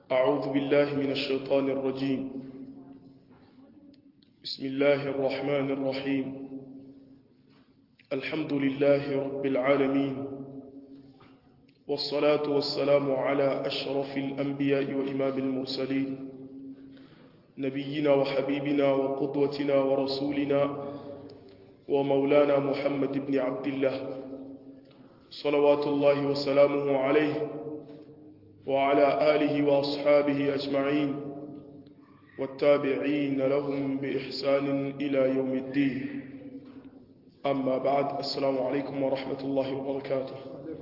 أعوذ بالله من الشيطان الرجيم بسم الله الرحمن الرحيم الحمد لله رب العالمين والصلاة والسلام على أشرف الأنبياء وإمام المرسلين نبينا وحبيبنا وقدوتنا ورسولنا ومولانا محمد بن عبد الله صلوات الله وسلامه عليه وعلى آله وأصحابه أجمعين والتابعين لهم بإحسان إلى يوم الدين أما بعد السلام عليكم ورحمة الله وبركاته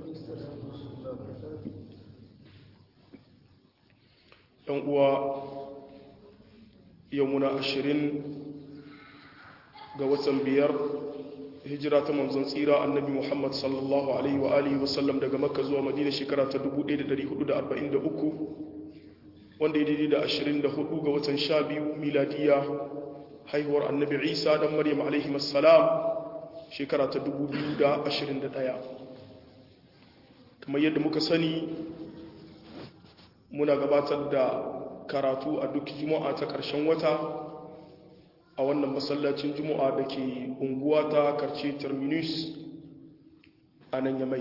uwa yau muna ashirin ga watan biyar hijira ta manzon tsira annabi muhammad sallallahu alaihi wa alihi wasallam daga makka zuwa madina shekara ta 1443 wanda ya daidai da 24 ga watan sha biyu miladiya haihuwar annabi isa dan maryam alaihi wassalam shekara ta 2021 kamar yadda muka sani muna gabatar da karatu a duk juma'a ta ƙarshen wata a wannan masallacin juma'a da ke unguwa ta karce terminus a nan yamai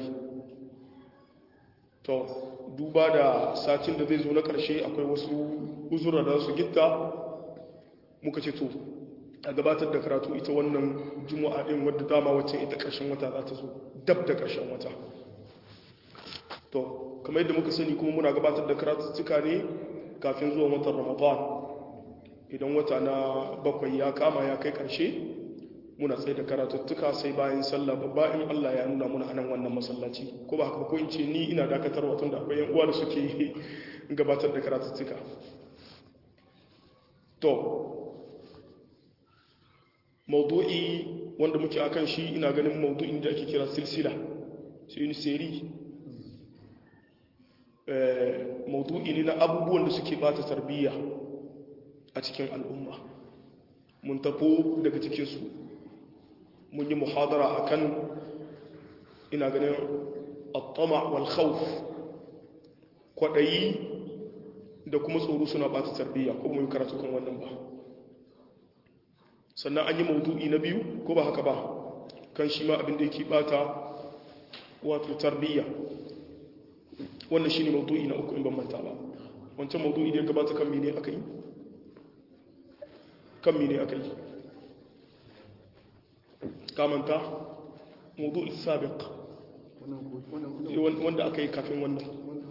to duba da satin da zai zo na ƙarshe akwai wasu uzura da su gitta muka ce to a gabatar da karatu ita wannan juma'a ɗin wadda dama wacce ita ƙarshen wata za ta zo dab da ƙarshen wata to kamar yadda muka sani kuma muna gabatar da karatuttuka ne kafin zuwa watan ramadan idan wata na bakwai ya kama ya kai karshe muna tsaye da karatuttuka sai bayan sallah babba in Allah ya nuna muna anan wannan masallaci ko ba haka ko in ce ni ina dakatar watan da akwai yan uwa da suke gabatar da karatuttuka to maudu'i wanda muke akan shi ina ganin maudu'in da ake kira silsila sai ni seri maudu'i ne na abubuwan da suke bata tarbiyya a cikin al'umma mun tafo daga cikinsu mun yi muhadara a kan ina ganin attama wal khawf kwaɗayi da kuma tsoro suna bata tarbiyya ko mun karatu kan wannan ba sannan an yi maudu'i na biyu ko ba haka ba kan shi ma abin da yake bata wato tarbiyya wannan shi ne maudu'i na uku in ban manta ba wancan maudu'i da ya gabata kan mene aka yi kan mene aka yi kamanta maudu'i sabiq wanda aka yi kafin wannan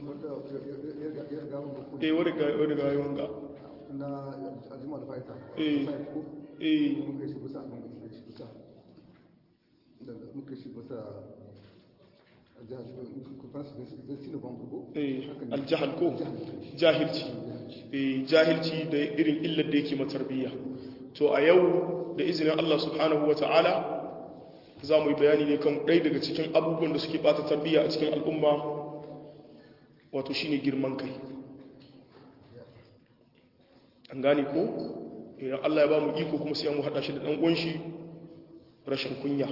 eh wadda ga wadda ga yawan ga na ajima da fa'ita eh eh muka shi bisa da muka shi bisa aljahal ko jahilci jahilci da irin illar da yake matarbiyya to a yau da izinin Allah subhanahu wa ta'ala za mu yi bayani ne kan ɗaya daga cikin abubuwan da suke ɓata tarbiyya a cikin al'umma wato shine girman kai an gane ko idan Allah ya ba mu iko kuma sai mu haɗa shi da ɗan ƙunshi rashin kunya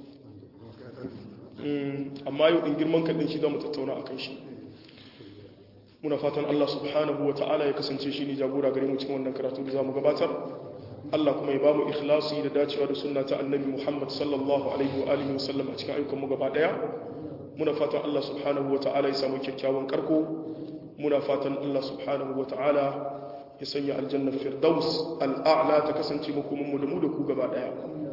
amma yau in girman kaɗin shi za mu tattauna a kan shi muna fatan Allah subhanahu wa ta'ala ya kasance shi ne jagora gare mu cikin wannan karatu da za mu gabatar Allah kuma ya ba mu ikhlasi da dacewa da sunna ta annabi Muhammad sallallahu alaihi wa alihi wa sallam a cikin ayyukan mu gaba daya muna fatan Allah subhanahu wa ta'ala ya samu kyakkyawan karko muna fatan Allah subhanahu wa ta'ala ya sanya aljanna firdaus al'a'la ta kasance makomin mu da mu da ku gaba daya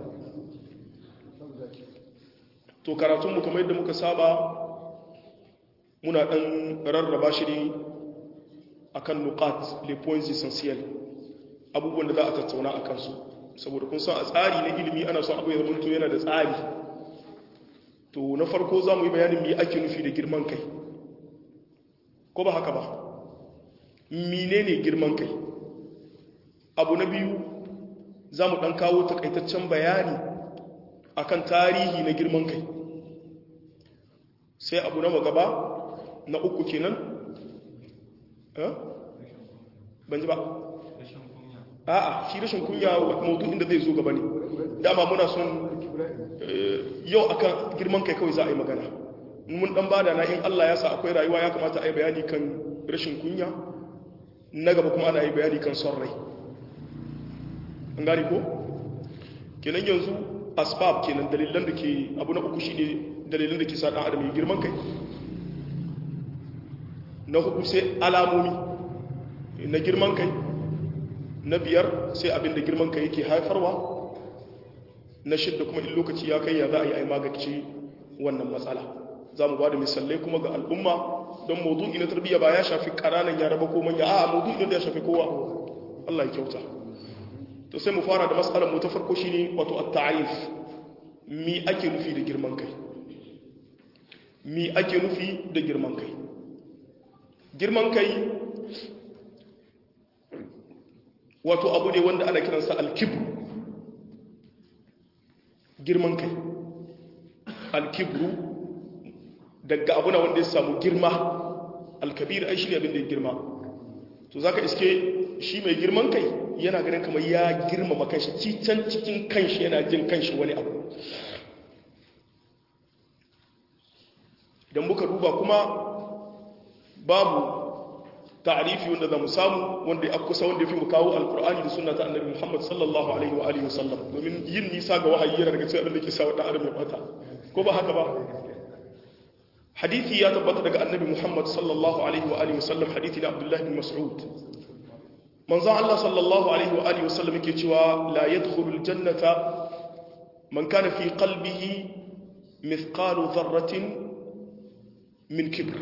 to karatunmu kamar yadda muka saba muna ɗan rarraba shi ne a kan nukat le points essentiel abubuwan da za a tattauna a kansu saboda kun san a tsari na ilimi ana son abu ya zamanto yana da tsari to na farko za mu yi bayanin me ake nufi da girman kai ko ba haka ba mine ne girman kai abu na biyu za mu ɗan kawo takaitaccen bayani akan tarihi na girman kai sai abu na gaba na uku kenan ban ji ba a'a shi rashin kunya maudu inda zai zo gaba ne dama muna son yau akan girman kai kawai za a yi magana mun dan bada na in Allah ya sa akwai rayuwa ya kamata a yi bayani kan rashin kunya na gaba kuma ana yi bayani kan son rai an gani ko kenan yanzu asbab kenan dalilan da ke abu na uku shine dalilan da ke sa dan adam ya girman kai na hudu sai alamomi na girman kai na biyar sai abin da girman kai yake haifarwa na shidda kuma in lokaci ya kai ya za a yi a magance wannan matsala za mu ba da misalai kuma ga al'umma don maudu'i na tarbiyya ba ya shafi ƙananan yara ba ko manya a maudu'i da ya shafi kowa Allah ya kyauta to sai mu fara da matsalar mu ta farko shine wato at-ta'rif mi ake nufi da girman kai mi ake nufi da girman kai girman kai wato abu ne wanda ana kiransa al-kibr girman kai al-kibru daga abuna wanda ya samu girma al-kabir ai shi abin da ya girma to zaka iske shi mai girman kai yana ganin kamar ya girmama kanshi cican cikin kanshi yana jin kanshi wani abu idan muka duba kuma babu ta'arifi wanda za mu samu wanda ya kusa wanda ya fi mu kawo alkur'ani da sunna ta annabi muhammad sallallahu alaihi wa alihi wasallam domin yin nisa ga wahayi yana daga cikin abin da ke sa wa dan adam ya bata ko ba haka ba hadisi ya tabbata daga annabi muhammad sallallahu alaihi wa alihi wasallam hadisi na abdullahi bin mas'ud manzo Allah sallallahu alaihi wa alihi wasallam yake cewa la yadkhulu aljannata man kana fi qalbihi mithqalu dharratin min kibr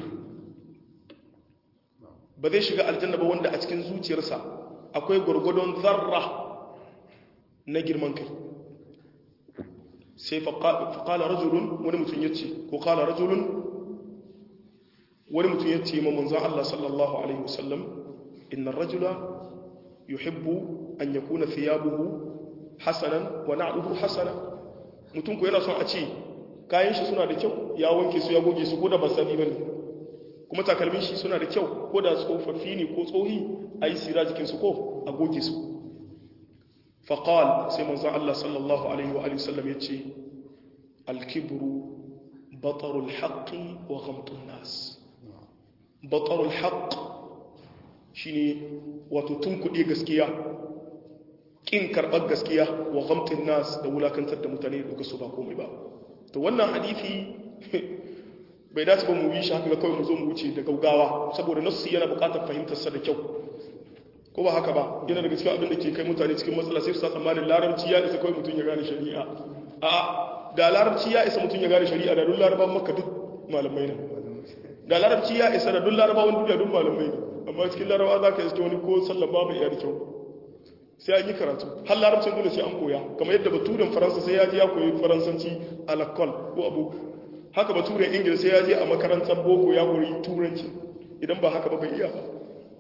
ba zai shiga aljanna ba wanda a cikin zuciyarsa akwai gurgudun zarra na girman kai sai faƙala rajulun wani mutum ya ce ko ƙala rajulun wani mutum ya ce ma manzan Allah sallallahu alaihi wasallam inna rajula yuhibbu an yakuna thiyabuhu hasanan wa na'luhu hasana mutum ko yana son a ce kayan shi suna da kyau ya wanke su ya goge su ko da ba sani bane kuma takalmin shi suna da kyau ko da tsofaffi ne ko tsohi ayi sira jikin su ko a goge su faqal sai manzo Allah sallallahu alaihi wa alihi wasallam yace al-kibru batarul haqqi wa ghamtun nas batarul haqq shine wato tunkuɗe gaskiya ƙin karɓar gaskiya wa gamtin nas da wulakantar da mutane da su ba komai ba to wannan hadithi bai dace ba mu bi shi haka kawai mu zo mu wuce da gaugawa saboda nassi yana buƙatar fahimtar sa da kyau ko ba haka ba yana daga cikin abin da ke kai mutane cikin matsala sai su sa tsammanin larabci ya isa kawai mutum ya gane shari'a a da larabci ya isa mutum ya gane shari'a da duk larabawan makka duk malamai ne da larabci ya isa da duk larabawan duniya duk malamai ne amma cikin larabawa za ka iske wani ko sallan ba bai iya da kyau sai an yi karatu har larabcin dole sai an koya kamar yadda baturen faransa sai ya je ya koyi faransanci a lakol ko abu haka baturen ingila sai ya je a makarantar boko ya koyi turanci idan ba haka ba bai iya ba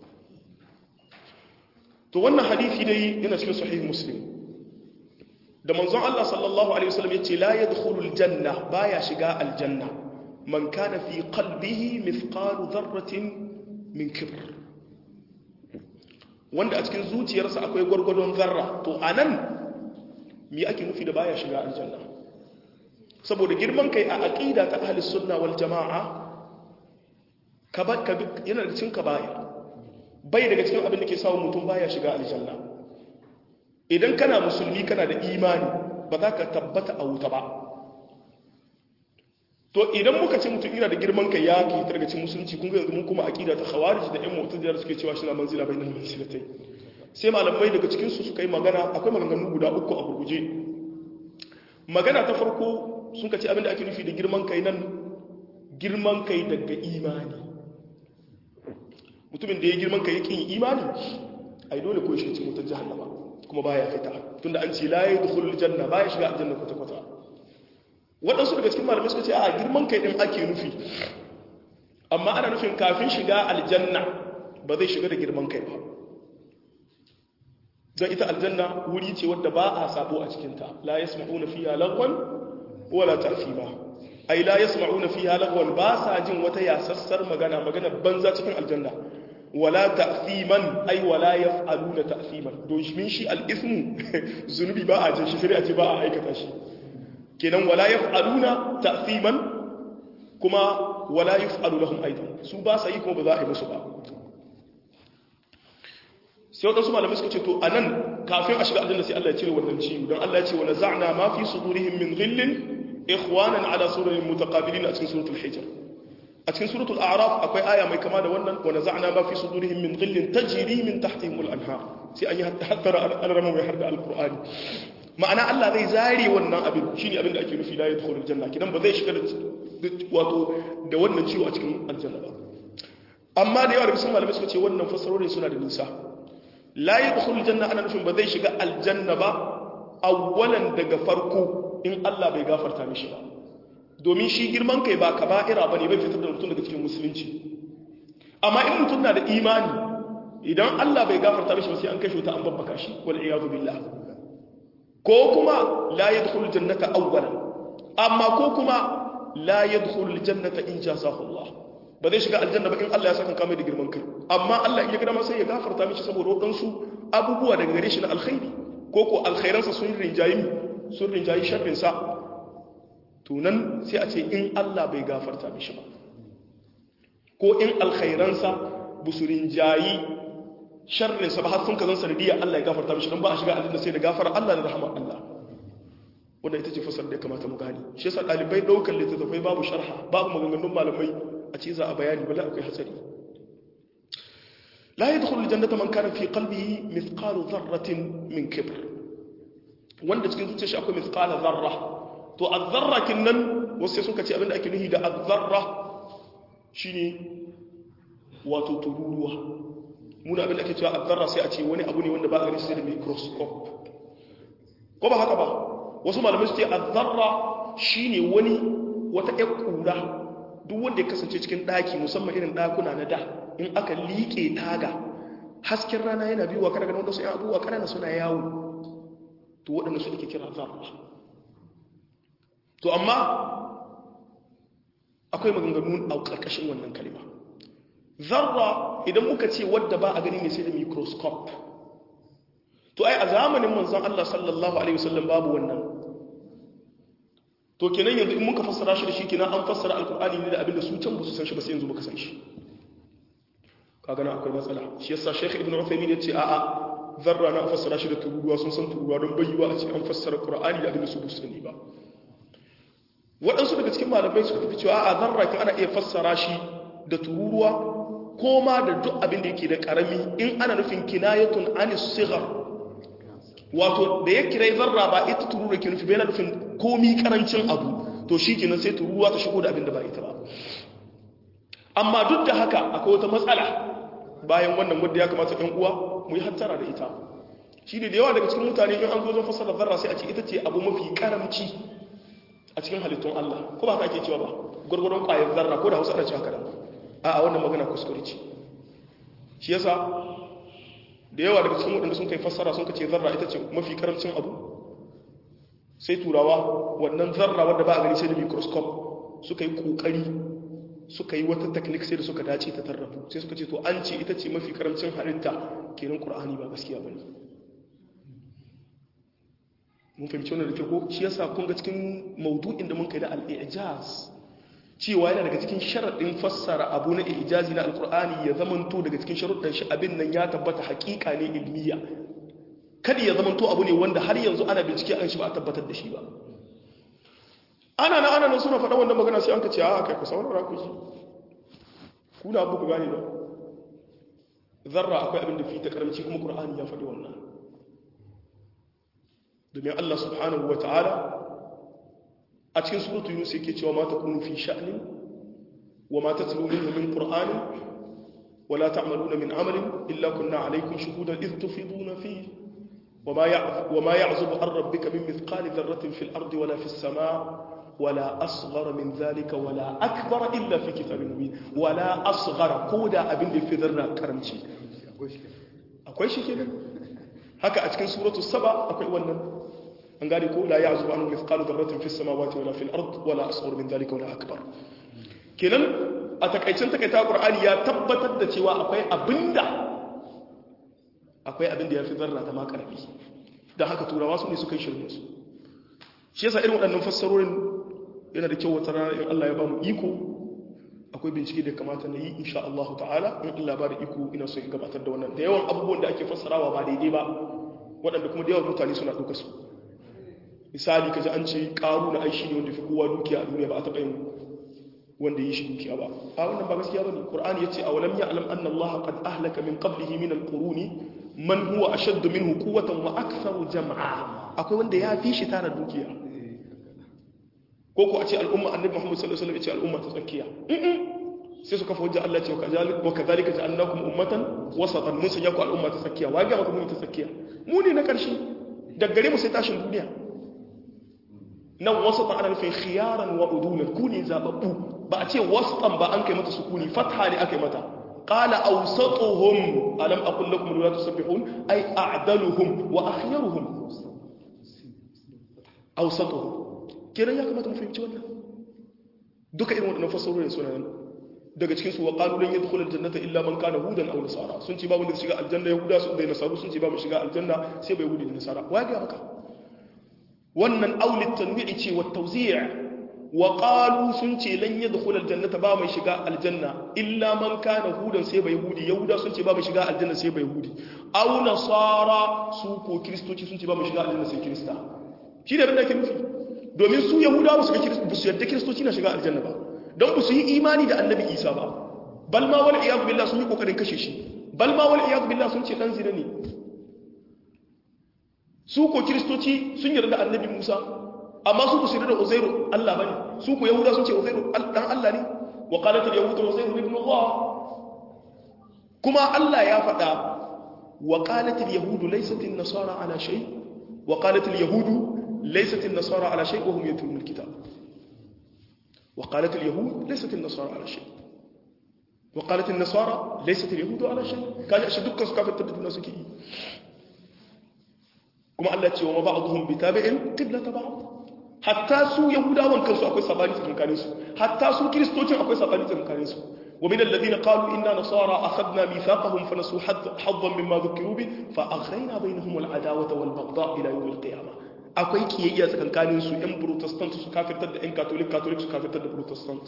to wannan hadisi dai yana cikin sahih muslim da manzon Allah sallallahu alaihi wasallam yace la yadkhulul janna baya shiga aljanna man kana fi qalbihi mithqalu dharratin min kibr wanda a cikin zuciyarsa akwai gwargwadon zarra to a nan mi ake nufi da baya shiga aljanna saboda girman kai a aƙida ta ahli sunna wal jama'a yana da cin kabaya bai daga cikin abin da ke samun mutum baya shiga aljanna idan kana musulmi kana da imani ba za ka tabbata a wuta ba to idan muka ce mutum yana da girman kai ya ke daga cikin musulunci kun ga yanzu mun kuma aqida ta khawarij da ƴan mu'tazila suke cewa shi na manzila bainal manzilatai sai malamai daga cikin su suka yi magana akwai maganganu guda uku a gurguje magana ta farko sun ka ce abinda ake nufi da girman kai nan girman kai daga imani mutumin da ya girman kai yake yin imani ai dole ko shi cikin wutar jahannama kuma baya fita tunda an ce la yadkhulul janna baya shiga aljanna kwata kwata waɗansu daga cikin malamai suka ce a girman kai ɗin ake nufi amma ana nufin kafin shiga aljanna ba zai shiga da girman kai ba don ita aljanna wuri ce wadda ba a sabo a cikinta la ya sma'una fiya lagwan wala ta'fima ai la ya sma'una fiya lagwan ba sa jin wata yasassar magana magana banza cikin aljanna wala ta'fiman ai wala yaf'aluna ta'fiman don shi al-ismu zunubi ba a jin shi sai a ce ba a aikata shi kenan wala yaf'aluna ta'thiman kuma wala yaf'alu lahum aidan su ba sa yi kuma ba za a yi musu ba sai waɗansu malamai suka ce to a nan kafin a shiga aljanna sai Allah ya cire wannan ciwo don Allah ya ce wa naza'na ma fi sudurihim min ghillin ikhwanan ala sururin mutaqabilin a cikin suratul hijr a cikin suratul a'raf akwai aya mai kama da wannan wa naza'na ma fi sudurihim min ghillin tajri min tahtihim al-anhar sai an yi hattara al-rama mai harda al-qur'ani ma'ana Allah zai zare wannan abin shine abin da ake nufi la yadkhulul janna kidan ba zai shiga da wato da wannan ciwo a cikin aljanna ba amma da yawa da bisan malamai suka ce wannan fassarorin suna da nisa la yadkhulul janna ana nufin ba zai shiga aljanna ba awwalan daga farko in Allah bai gafarta mishi ba domin shi girman kai ba kaba'ira bane bai fitar da mutum daga cikin musulunci amma in mutum na da imani idan Allah bai gafarta mishi ba sai an kashe ta an babbaka shi wal iyadu billah ko kuma la yadkhulul jannata awwalan amma ko kuma la yadkhulul jannata in jazahu Allah ba zai shiga aljanna ba in Allah ya saka kamar da girman kai amma Allah in ya gida sai ya gafarta mishi saboda wadansu abubuwa daga gare shi na alkhairi ko ko alkhairansa sun rinjayi sun rinjayi sharrin sa to nan sai a ce in Allah bai gafarta mishi ba ko in alkhairansa bu su rinjayi sharrin sa ba har sun kazan sanadiyya Allah ya gafarta mishi dan ba a shiga aljanna sai da gafara Allah da rahmar Allah wanda ita ce fasar da ya kamata mu gani shi yasa dalibai daukar littattafai babu sharha babu maganganun malamai a ce za a bayani bala akwai hatsari la yadkhulu aljannata man kana fi qalbihi mithqalu dharratin min kibr wanda cikin zuciyar shi akwai mithqala dharra to az-zarra kinnan wasu suka ce abinda ake nuhi da az-zarra shine wato tururuwa muna abinda ake cewa az-zarra sai a ce wani abu ne wanda ba a gani sai da microscope ko ba haka ba wasu malamai su ce az-zarra shine wani wata ƴar kura duk wanda ya kasance cikin ɗaki musamman irin ɗakuna na da in aka liƙe taga hasken rana yana biyuwa kada ganin wasu ‘yan abubuwa ƙanana suna yawo to waɗanda su ake kira zarra to amma akwai maganganu a ƙarƙashin wannan kalima zarra idan muka ce wadda ba a gani ne sai da microscope to ai a zamanin manzon Allah sallallahu alaihi wasallam babu wannan to kenan yanzu in muka fassara shi da shi kenan an fassara alkur'ani ne da abin da su can ba su san shi ba sai yanzu muka san shi kaga na akwai matsala shi yasa Sheikh Ibn Uthaymeen ya ce a'a zarra na fassara shi da tururuwa sun san tururuwa don bayyuwa a ce an fassara Qur'ani da abin da su ba su sani ba waɗansu daga cikin malamai suka tafi cewa a'a zarra kin ana iya fassara shi da tururuwa ko ma da duk abin da yake da karami in ana nufin kinayatun anis sighar wato da ya kira zarra ba ita tururuwa ke nufi bai na nufin komi karancin abu to shi kenan sai tururuwa ta shigo da abin da ba ita ba amma duk da haka akwai wata matsala bayan wannan wadda ya kamata ɗan uwa mu yi hattara da ita shi ne da yawa daga cikin mutane in an zo zan fassara zarra sai a ce ita ce abu mafi karamci a cikin halittun Allah ko ba ka ake cewa ba gwargwadon ƙwayar zarra ko da hausa ana cewa kada a wannan magana kuskure ce shi yasa da yawa daga cikin waɗanda sun kai fassara sun kace zarra ita ce mafi karamcin abu sai turawa wannan zarra wadda ba a gani sai da microscope suka yi kokari suka yi wata technique sai da suka dace ta tarrafu sai suka ce to an ce ita ce mafi karamcin halitta kenan qur'ani ba gaskiya bane mun fahimci wannan da ke ko shi yasa kun ga cikin maudu'in da mun kai da al-i'jaz cewa yana daga cikin sharaɗin fassara abu na ijazi na alkur'ani ya zamanto daga cikin sharuɗin shi abin nan ya tabbata haƙiƙa ne ilmiya kada ya zamanto abu ne wanda har yanzu ana bincike an shi ba a tabbatar da shi ba ana na ana nan suna faɗa wannan magana sai an ka ce a kai ku saurara ku ji ku na abu ku gane ba zarra akwai abin da fi ta karamci kuma qur'ani ya faɗi wannan domin Allah subhanahu wa ta'ala a cikin suratu yunus yake cewa ma takunu fi sha'nin wa ma tatlu minhu min qur'anin wa la ta'maluna min amalin illa kunna alaykum shuhudan idh tufiduna fihi wa ma wa ma ya'zubu an rabbika min mithqali dharratin fil ardi wala fis samaa wala asghara min dhalika wala akbara illa fi kitabin mubin wala asghara koda abin da fi zarra karamci akwai shi kenan haka a cikin suratu saba akwai wannan an gane ko la ya'zubu anhu mithqalu dharratin fis samawati wala fil ard wala asghar min dhalika wala akbar kenan a takaicin takaita qur'ani ya tabbatar da cewa akwai abinda akwai abinda yafi zarra ta ma karfi dan haka turawa su ne suka yi shirin su shi yasa irin waɗannan fassarorin yana da kyau wata rana in Allah ya ba mu iko a akwai bincike da kamata na yi insha Allah ta'ala in Allah ba da iko ina so in gabatar da wannan da yawan abubuwan da ake fassarawa ba daidai ba waɗanda kuma da yawan mutane suna ɗauka su misali kaji an ce ƙaru na aishi ne wanda fi kowa dukiya a duniya ba a taɓa yin wanda yi shi dukiya ba a wannan ba gaskiya bane qur'ani yace awalam ya'lam anna allaha qad ahlaka min qablihi min alquruni man huwa ashaddu minhu quwwatan wa aktharu jam'a akwai wanda ya fi shi tara dukiya ko ko a ce al'umma annabi muhammad sallallahu alaihi wasallam ya ce al'umma ta tsakiya sai su kafa hujja Allah ce wa kadhalika ja'alnakum ummatan wasatan mun sanya ku al'umma ta tsakiya wa ga maka mun ta tsakiya mu ne na karshe daga gare mu sai tashin duniya nan wasatan ana nufin khiyaran wa udulan ku ne zababbu ba a ce wasatan ba an kai mata sukuni fatha ne aka yi mata qala awsatuhum alam aqul lakum la tusabbihun ay a'daluhum wa akhyaruhum awsatuhum kiran ya kamata mu fahimci wannan duka irin wadannan fasarorin suna nan daga cikin su wa qalu lan yadkhulul jannata illa man kana hudan aw nasara sun ce babu da shiga aljanna yahuda su da nasaru sun ce babu shiga aljanna sai bai yahudi da nasara wa ga maka wannan aulit tanwi'i ce wa tawzi' wa qalu sun ce lan yadkhul aljannata ba mai shiga aljanna illa man kana hudan sai bai yahudi yahuda sun ce ba mai shiga aljanna sai bai yahudi aw nasara su ko kristoci sun ce ba mai shiga aljanna sai krista shi da da ke nufi domin su yahuda ba su ga su yadda kristoci na shiga aljanna ba don ba su yi imani da annabi isa ba bal ma wal iyad billah sun yi kokarin kashe shi bal ma wal iyad billah sun ce dan zina ne su ko kiristoci sun yarda da annabi musa amma su ku su yarda da uzairu allah bane su ko yahuda sun ce uzairu dan allah ne wa qalat al yahud uzairu ibn allah kuma allah ya faɗa wa qalat al yahud laysat an nasara ala shay wa qalat al yahud laysat an nasara ala shay wa hum yatlun al kitab wa qalat al yahud laysat an nasara ala shay wa qalat an nasara laysat al yahud ala shay kaje shi dukkan su kafin tabbata suke yi kuma Allah ce wa ba'dhum bitabi'in qiblata ba'd hatta su yahudawan kansu akwai sabani tsakanin su hatta su kristocin akwai sabani tsakanin su wa min alladhina qalu inna nasara akhadna mithaqahum fa nasu haddan mimma dhukiru bi fa aghrayna bainahum al'adawata wal baghdha ila yawm al-qiyamah akwai kiyayya tsakanin su ɗan protestant su kafirtar da ɗan catholic catholic su kafirtar da protestant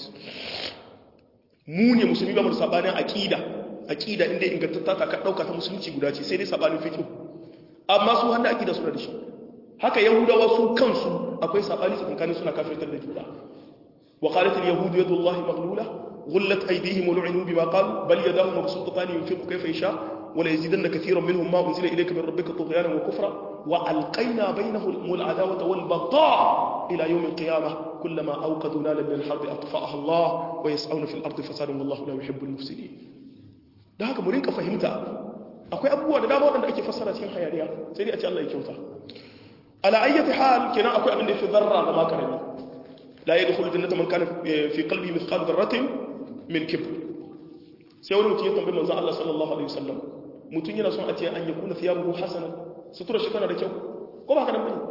mu ne musulmi ba mu sabanin aqida aqida inda ingantatta ta ka dauka ta musulunci guda ce sai dai sabanin fiqh amma su hannu akida suna da shi haka yahudawa su kansu akwai sabani tsakankanin suna kafirtar da juna wa qalat al yahud yadu allahi maghlula ghullat aydihim wa lu'inu bima qalu bal yadahu mabsutatan yunfiqu kayfa yasha wa la yazidanna katiran minhum ma unzila ilayka min rabbika tughyanan wa kufra wa alqayna bainahum al adawata wal baghdha ila yawm al qiyamah kullama awqadu nalan min al harb atfa'aha allah wa yas'awna fil ardi fasadan wallahu la yuhibbu al mufsidin da haka mu rinka fahimta akwai abubuwa da dama waɗanda ake fassara cikin hayaniya sai dai a ce Allah ya kyauta ala ayyati hal kenan akwai abin da yafi zarra da makarami la yadkhulu jannata man kana fi qalbihi mithqal dharratin min kibr sai wani mutum ya tambayi manzon Allah sallallahu alaihi wasallam mutum yana son a ce an yakuna thiyabuhu hasana sutura shi tana da kyau ko ba haka nan bane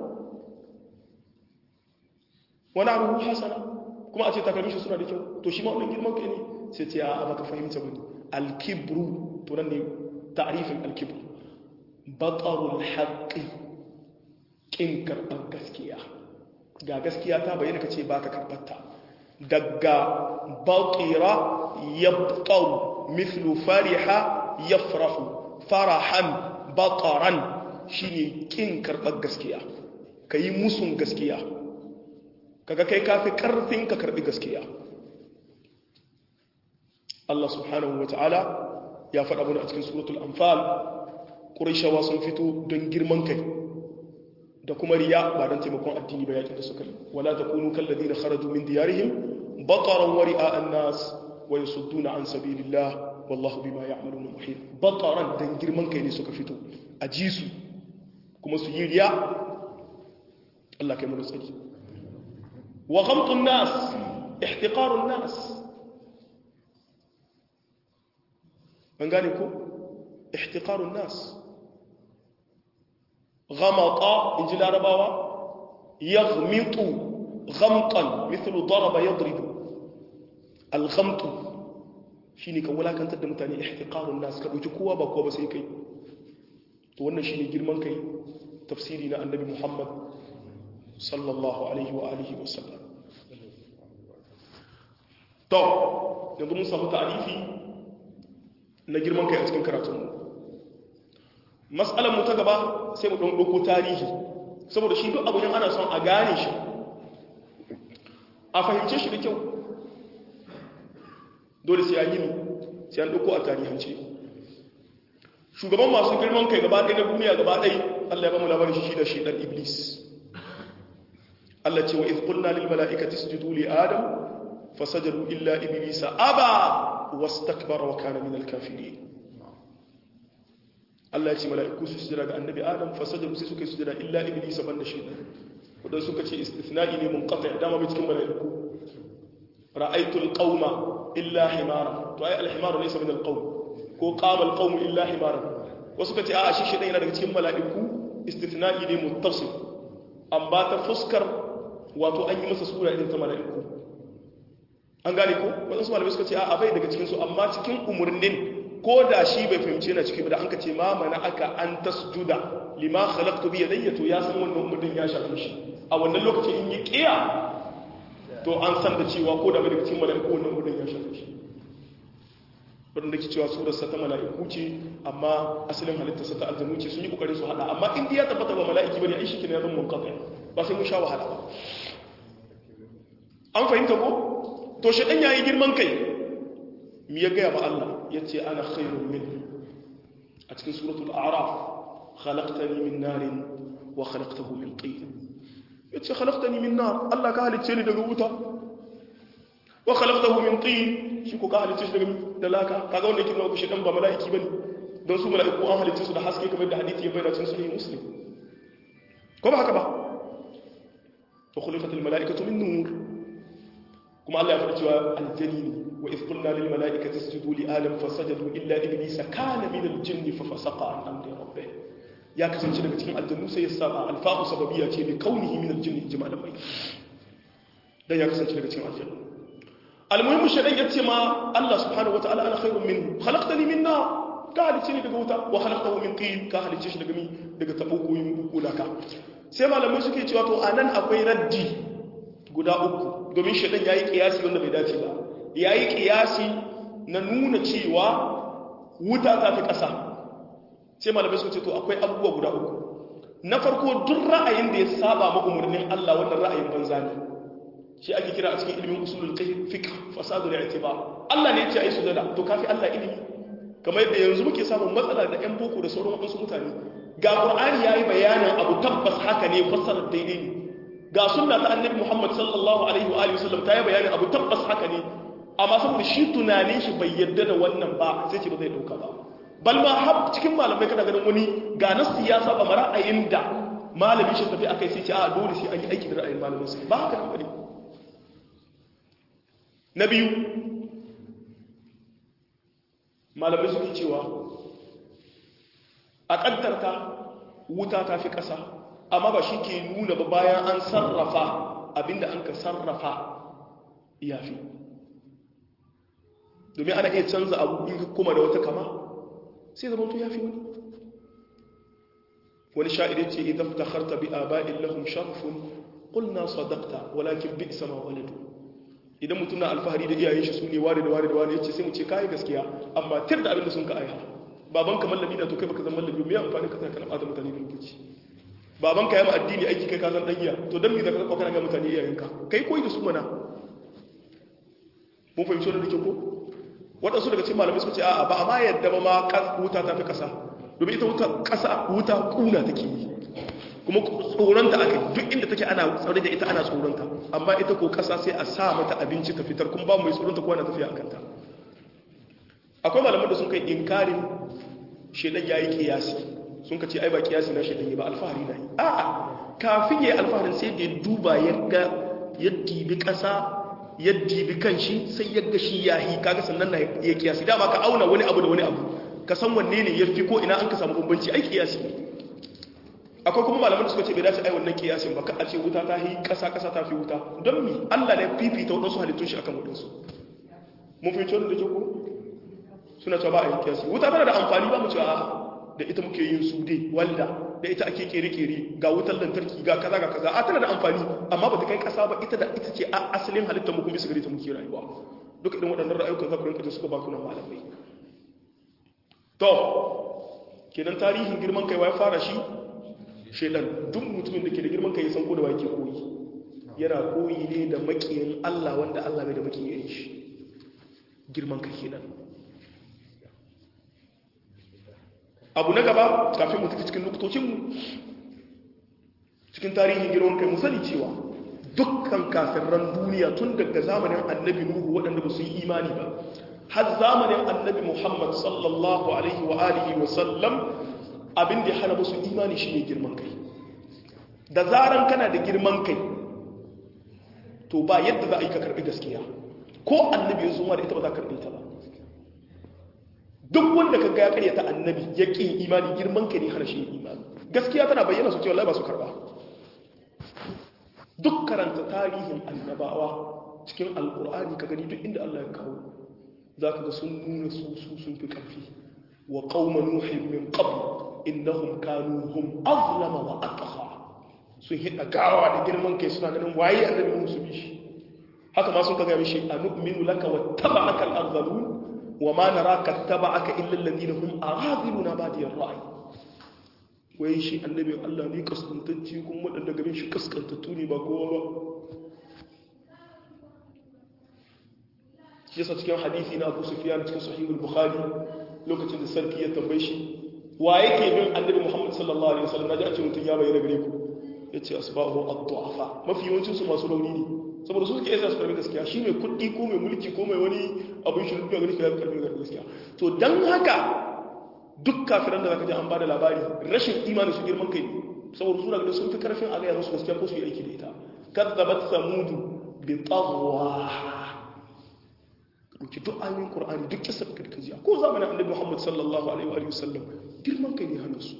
wani abu hasana kuma a ce takalmin shi suna da kyau to shi ma wannan girman kai ne sai ce a baka fahimta bane al-kibru to nan ne تعريف الكبر بطر الحق kin karɓar gaskiya ga gaskiya ta bayyana ka ce ba ka karɓarta daga baƙira ya ɓau mithlu fariha ya farahu farahan baƙaran shi ne ƙin karɓar gaskiya ka yi musun gaskiya kaga kai kafi ƙarfin ka karɓi gaskiya Allah subhanahu wa ta'ala ya faɗa mana a cikin suratul anfal ƙuraishawa sun fito don girman kai da kuma riya ba don taimakon addini ba yakin da suka yi wala takunu kalladina kharaju min diyarihim bataran wa ri'a an-nas wa yasudduna an sabilillah wallahu bima ya'maluna muhit bataran dan girman kai ne suka fito a ji su kuma su yi riya Allah kai mu tsaki wa ghamtun nas ihtiqarun nas an gane ko ihtiqarun nas ghamata in ji larabawa yaghmitu ghamtan mithlu daraba yadribu al-ghamtu shine ka wulakantar da mutane ihtiqarun nas ka dauki kowa ba kowa ba sai kai to wannan shine girman kai tafsiri na annabi Muhammad sallallahu alaihi wa alihi wa sallam to yanzu mun samu ta'arifi na girman kai a cikin karatunmu matsalar mu ta gaba sai mu ɗan ɗauko tarihi saboda shi duk abin ana son a gane shi a fahimce shi da kyau dole sai an yi sai an ɗauko a tarihance shugaban masu girman kai gaba ɗaya na duniya gaba ɗaya Allah ya ba mu labarin shi da shi ɗan iblis Allah ce wa iz qulna lil mala'ikati isjudu li adam fasajadu illa iblisa aba wastakbara wa kana min al kafirin Allah ya ce mala'iku su sujada ga annabi adam fasajadu sai suka yi sujada illa iblisa banda shi wadan suka ce istithna'i ne munqati dama bai cikin mala'iku ra'aytu al qauma illa himara to ai al himaru laysa min al qaum ko qama al qaum illa himara wasu ka ce a shi shi yana daga cikin mala'iku istithna'i ne muttasil amma ta fuskar wato an yi masa sura irin ta mala'iku an gane ko wadansu malamai suka ce a bai daga cikinsu amma cikin umarnin ko da shi bai fahimci yana ciki da an ka ce ma mana aka an tasjuda lima khalaqtu bi yadayya to ya san wannan umarnin ya shafi shi a wannan lokaci in yi kiya to an san da cewa ko da bai daga cikin mala'iku wannan umarnin ya shafi shi wadanda ke cewa surarsa ta mala'iku ce amma asalin halittarsa ta aljanu ce sun yi kokarin su hada amma in ya tabbata ba mala'iki bane ai shike ne zan mun kafa ba sai mun sha wahala ba an fahimta ko to shi dan yayi girman kai mi ya gaya ba Allah yace ana khairun min a cikin suratul a'raf khalaqtani min narin wa khalaqtahu min tin yace khalaqtani min nar Allah ka halicce ni daga wuta wa khalaqtahu min tin shi ko ka halicce shi daga dalaka kaga wanda yake nuna shi dan ba mala'iki bane don su mala'iku an halicce su da haske kamar da hadisi ya bayyana cikin sahih muslim ko ba haka ba wa khuliqatil mala'ikatu min nur kuma Allah ya faɗi cewa aljanni wa idh qulna lil mala'ikati isjudu li adam fasajadu illa iblisa kana min al jinni fa fasaqa an amri rabbih ya kasance daga cikin aljannu sai ya saba alfa'u sababiyya ce bi kaunihi min al jinni jama'an mai dan ya kasance daga cikin aljannu almuhimmu shaidan ya ce ma Allah subhanahu wataala ana khairun min khalaqtani min nar ka halice ni daga wuta wa khalaqtahu min tin ka halice shi daga mi daga tabo ko yin bulaka sai malamai suke cewa to anan akwai raddi guda uku domin shaidan yayi kiyasi wanda bai dace ba yayi kiyasi na nuna cewa wuta ta fi kasa sai malamai suke ce to akwai abubuwa guda uku na farko duk ra'ayin da ya saba ma umarnin Allah wannan ra'ayin banza ne shi ake kira a cikin ilimin usulul fiqh fasadul i'tibar Allah ne ya ce ai sujada to kafi Allah ilimi kamar yadda yanzu muke samun matsala da ƴan boko da sauran wasu mutane ga Qur'ani yayi bayanin abu tabbas haka ne fassarar daidai ne ga sunna ta Annabi Muhammad sallallahu alaihi wa alihi wasallam ta yi bayanin abu tabbas haka ne amma saboda shi tunanin shi bai yarda da wannan ba sai ce ba zai dauka ba bal ma har cikin malamai kana ganin wani ga na siyasa ba ra'ayin da malamin shi tafi akai sai ce a dole sai an yi aiki da ra'ayin malamin sa ba haka ne na biyu malamai suke cewa a ƙaddarta wuta ta fi ƙasa amma ba shi ke nuna ba bayan an sarrafa abinda an ka sarrafa ya fi domin ana iya canza abu in kuma da wata kama sai zama to ya fi wani wani sha'irin ce idan ta harta bi a ba'in lahun sharafun ƙulna sadakta walakin bi sama waladu idan mutum na alfahari da iyayen shi su ne ware da ware da ware yace sai mu ce kai gaskiya amma tir da abin da sun ka aiha baban ka mallami da to kai baka zama mallami me amfani ka kana bata mutane da lokaci baban ka ya ma addini aiki kai ka zan dan iya to dan me da ka kana ga mutane iyayen ka kai koyi da su mana mun fahimci wannan dake ko wadansu daga cikin malamai suka ce a'a ba amma yadda ba ma wuta ta fi kasa domin ita wuta kasa wuta kuna take yi kuma tsoronta aka duk inda take ana tsare da ita ana tsoronta amma ita ko kasa sai a sa mata abinci ta fitar kuma ba mai tsoronta ko ana tafiya akan ta akwai malaman da sun kai inkarin shedan yayi kiyasi sun ka ce ai ba kiyasi na shedan yi ba alfahari na yi a'a kafin yayi alfaharin sai da duba ya ga ya dibi kasa ya dibi kanshi sai ya ga shi yahi kaga sannan na ya kiyasi dama ka auna wani abu da wani abu ka san wanne ne yafi ko ina an ka samu bambanci ai kiyasi ne akwai kuma malaman da suka ce bai dace ai wannan kiyasin ba ka a ce wuta ta yi kasa kasa ta fi wuta don mi Allah ne fifita wadansu halittun shi akan wadansu mun fi cewa da ke ko suna cewa ba a yi kiyasi wuta tana da amfani ba mu cewa a da ita muke yin su dai walda da ita ake kere kere ga wutar lantarki ga kaza ga kaza a tana da amfani amma ba ta kai kasa ba ita da ita ce a asalin halittar mu kuma bisa gare ta muke rayuwa duka irin waɗannan ra'ayukan za ku rinka jin suka ba kunan malamai to kenan tarihin girman kai ya fara shi shaidan duk mutumin da ke da girman kai ya san ko da wa yake koyi yana koyi ne da makiyin Allah wanda Allah bai da makiyin shi girman kai kenan abu na gaba kafin mu tafi cikin nuktocinmu cikin tarihin girman kai mu sani cewa dukkan kafirran duniya tun daga zamanin annabi nuhu waɗanda ba su yi imani ba har zamanin annabi muhammad sallallahu alaihi wa alihi wa sallam abin da ya hana musu imani shi ne girman kai da zaran kana da girman kai to ba yadda za a yi ka karɓi gaskiya ko annabi ya zuma da ita ba za ka karɓi ta ba duk wanda ka ga ya karyata annabi ya ƙin imani girman kai ne hana shi imani gaskiya tana bayyana su cewa ba su karɓa duk karanta tarihin annabawa cikin alkur'ani ka gani duk inda Allah ya kawo za ka ga sun nuna su su sun fi ƙarfi wa qauma nuhin min qabl innahum kanu hum azlama wa atgha sun hida gawa da girman kai suna ganin waye annabi musu bi shi haka ma sun kaga mishi anu'minu laka wa taba'aka al-arzalun wa ma naraka taba'aka illa alladhina hum aghadiluna badiyar ra'i wai shi annabin Allah ne kaskantacce kuma waɗanda gaban shi kaskantattu ne ba kowa ba shi yasa cikin hadisi na Abu Sufyan cikin sahihul Bukhari lokacin da sarki ya tambaye shi wa yake bin annabi Muhammad sallallahu alaihi wasallam naji a ce mutun ya bayyana gare ku yace asbahu ad-du'afa mafi yawancin su masu rauni ne saboda su suke yasa su karbi gaskiya shi mai kuɗi ko mai mulki ko mai wani abin shi rubuta gani ka karbi gaskiya to dan haka duk kafiran da zaka ji an bada labari rashin imani su girman kai saboda su daga sun fi karfin a gaya musu gaskiya ko su yi aiki da ita kadzabat samudu bi tagwa dauki duk ayoyin qur'ani duk kisa da kaji ko zamanin annabi muhammad sallallahu alaihi wa sallam girman kai ne hana su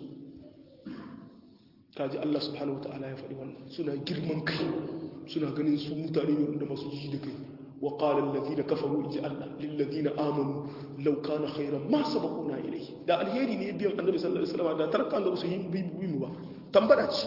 kaji Allah subhanahu wataala ya faɗi wannan suna girman kai suna ganin su mutane ne wanda masu ji da kai وقال الذين كفروا اجعلنا للذين امنوا لو كان خيرا ما سبقونا اليه da alheri ne biyan annabi sallallahu alaihi wasallam da taraka annabi su yi bibi mu ba tambada ce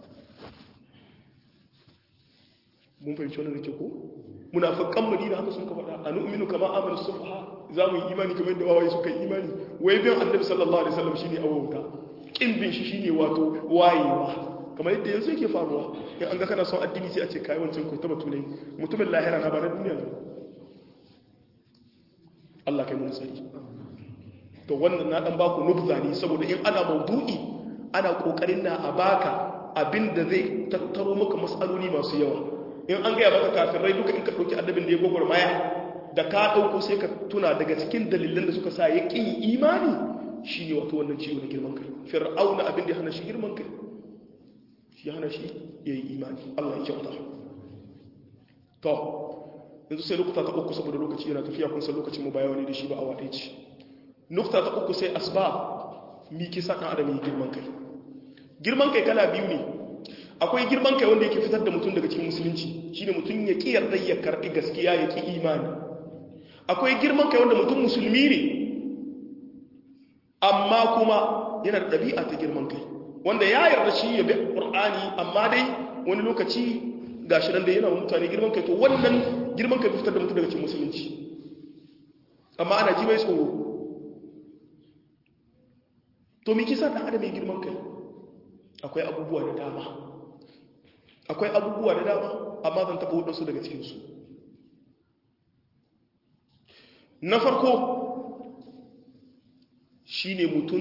mun fahimci wannan nake ko munafiqan madina haka sun ka faɗa anu'minu kama amana subha za mu yi imani kamar yadda wawaye suka yi imani wai biyan annabi sallallahu alaihi wasallam shine awauta kin bin shi shine wato wayewa kamar yadda yanzu yake faruwa in an ga kana son addini sai a ce kai wancan ko ta batu ne mutumin lahira na ba na duniya ne Allah kai mun tsari to wannan na dan baku nubza ne saboda in ana maudu'i ana kokarin na a baka abinda zai tattaro maka masaloli masu yawa in an gaya maka kafirai duka in ka dauki annabin da ya gwagwarmaya da ka dauko sai ka tuna daga cikin dalilan da suka sa ya kin imani shine wato wannan ciwo na girman kai fir'auna abin da ya hana shi girman kai ya hana shi ya yi imani Allah ya kyauta to yanzu sai lokuta ta uku saboda lokaci yana tafiya kun san lokacin mu baya wani da shi ba a waɗe ci nukta ta uku sai asba mi kisa ɗan adam yi girman kai girman kai kala biyu ne akwai girman kai wanda yake fitar da mutum daga cikin musulunci shine mutum ya ƙi yarda ya karɓi gaskiya ya ƙi imani akwai girman kai wanda mutum musulmi ne amma kuma yana da ɗabi'a ta girman kai wanda ya yarda shi ya bi ƙur'ani amma dai wani lokaci ga shi nan da yana mutane girman kai to wannan girman kai fitar da mutum daga cikin musulunci amma ana ji mai tsoro to me kisa ɗan adam mai girman kai akwai abubuwa da dama akwai abubuwa da dama amma zan taɓa waɗansu daga cikinsu na farko shi ne mutum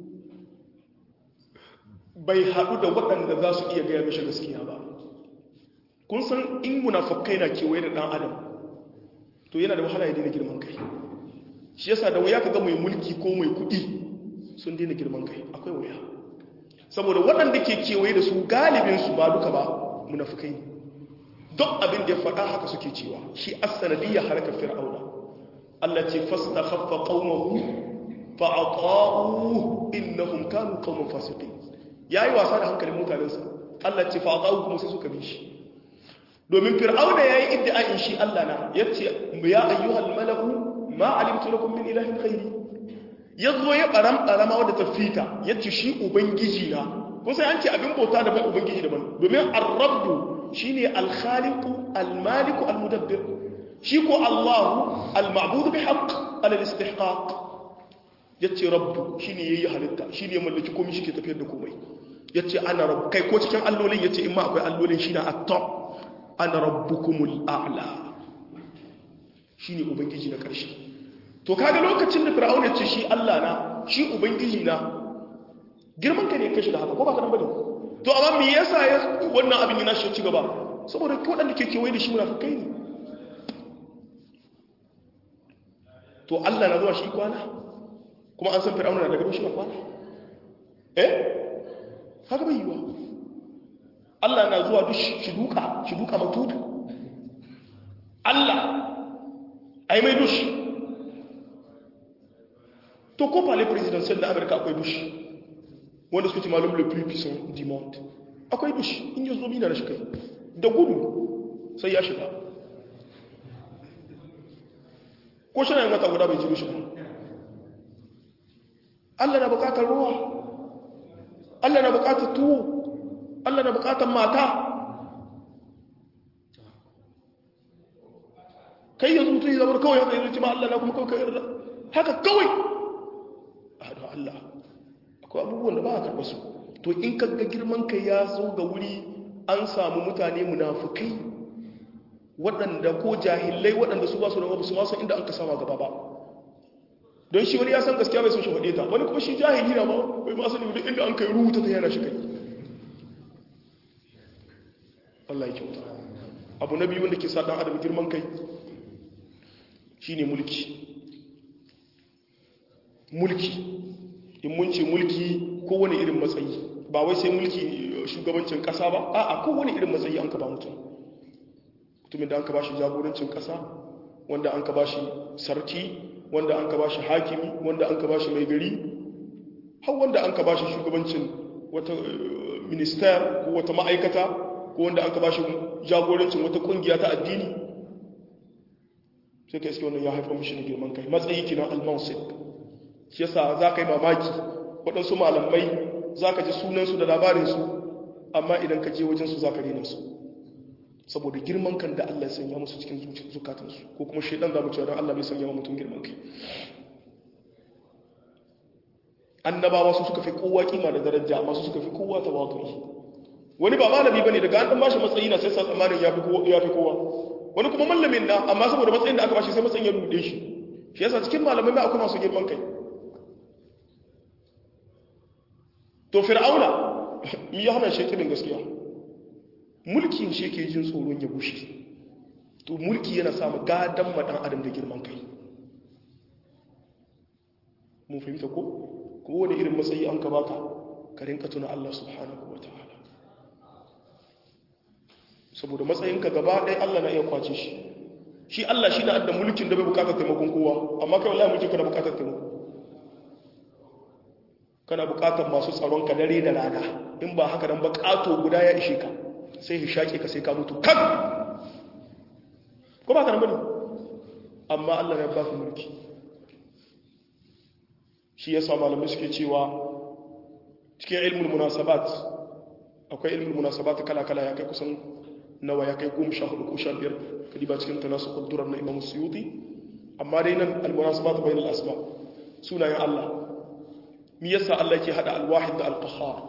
bai haɗu da waɗanda za su iya gaya mishi gaskiya ba kun san in munafakai na kewaye da ɗan adam to yana da wahala ya daina girman kai shi yasa da wuya ka ga mai mulki ko mai kuɗi sun daina girman kai akwai wuya saboda waɗanda ke kewaye da su galibinsu ba duka ba munafukai ne don abin da ya faɗa haka suke cewa shi asanadiyya harkar fir'auna Allah ce fasta khaffa qaumahu fa aqa'u innahum kanu qauman fasiqin yayi wasa da hankalin mutanensa Allah ce fa aqa'u kuma sai suka bi shi domin fir'auna yayi iddia'in shi Allah na yace ya ayyuhal malaku ma alimtu lakum min ilahin ghairi yazo ya baram barama wadda ta fita yace shi ubangiji na ko sai an ce abin bauta da ubangiji daban domin ar-rabbu shine al-khaliqu al-maliku al-mudabbir shi ko Allahu al-ma'budu bi haqq al-istihqaq yace rabbu shine yayi halitta shine ya mallaki komai shi ke tafiyar da komai yace ana rabb kai ko cikin allolin yace in ma akwai allolin shine at-top ana rabbukumul a'la shine ubangiji na karshe to kaga lokacin da fir'aun ya ce shi Allah na shi ubangiji na girman ka ne kashi da haka ko ba ka nan bane to amma me yasa ya wannan abin yana shi ci gaba saboda waɗanda ke kewaye da shi munafikai ne to Allah na zuwa shi kwana kuma an san fir'auna na daga shi na kwana eh haka bai yiwa Allah na zuwa duk shi duka shi duka matutu Allah ai mai dushi to ko palais présidentiel da Amurka akwai dushi wanda suke malum le plus puissant du monde akwai dushi in yi zo mina na shi kai da gudu sai ya shiga ko shi na yin wata guda bai ji dushi ba Allah na bukatar ruwa Allah na bukatar tuwo Allah na bukatar mata kai yanzu mutum ya zama kawai haka yanzu ma Allah na kuma kawai yarda haka kawai a da Allah akwai abubuwan da ba a karɓa su to in ka ga girman kai ya zo ga wuri an samu mutane munafukai waɗanda ko jahilai waɗanda su ba su da wabu su masu inda an ka sama gaba ba don shi wani ya san gaskiya bai son shi faɗe ta wani kuma shi jahili na ba bai ma sani duk inda an kai rubuta ta yana shi kai Allah ya kyauta abu na biyu wanda ke sa ɗan adam girman kai shine mulki mulki in mun ce mulki kowane irin matsayi ba wai sai mulki shugabancin kasa ba a'a kowane irin matsayi an ka ba mutum mutumin da an ka ba shi jagorancin kasa wanda an ka ba shi sarki wanda an ka ba shi hakimi wanda an ka ba shi mai gari har wanda an ka ba shi shugabancin wata minister ko wata ma'aikata ko wanda an ka ba shi jagorancin wata kungiya ta addini sai ka iske wannan ya haifar mishi da girman kai matsayi kina al-mansib shi yasa za ka yi mamaki waɗansu malamai za ka ji sunansu da labarinsu amma idan ka je wajensu za ka rena su saboda girman kan da Allah ya sanya musu cikin zukatansu ko kuma shaidan za mu cewa don Allah bai sanya mutum girman kai annabawa su suka fi kowa kima da daraja amma su suka fi kowa tawakkali wani ba malami bane daga an dan bashi matsayi na sai sa tsammanin ya fi kowa ya fi kowa wani kuma mallamin na amma saboda matsayin da aka bashi sai matsayin ya rude shi shi yasa cikin malamai ma akwai masu girman kai to fir'auna mi ya hana shekirin gaskiya mulkin shi yake jin tsoron ya bushe to mulki yana samu gadan madan adam da girman kai mun fahimta ko ko wani irin matsayi an ka baka ka rinka tuna Allah subhanahu wataala saboda matsayinka gaba ɗaya Allah na iya kwace shi shi Allah shi na adda mulkin da bai bukatar taimakon kowa amma kai wallahi mulkin kana bukatar taimako kana bukatar masu tsaron ka dare da rana in ba haka nan ba kato guda ya ishe ka sai shi shaƙe ka sai ka mutu kan ko ba ka nan bane amma Allah ya baka mulki shi yasa malamai suke cewa cikin ilmul munasabat akwai ilmul munasabat kala kala ya kai kusan nawa ya kai goma sha hudu ko sha biyar kadi ba cikin tanasu kudurar na imam suyuti amma dai nan al-munasabat bainal asma sunayen Allah mi yasa Allah yake hada al-wahid da al-qahhar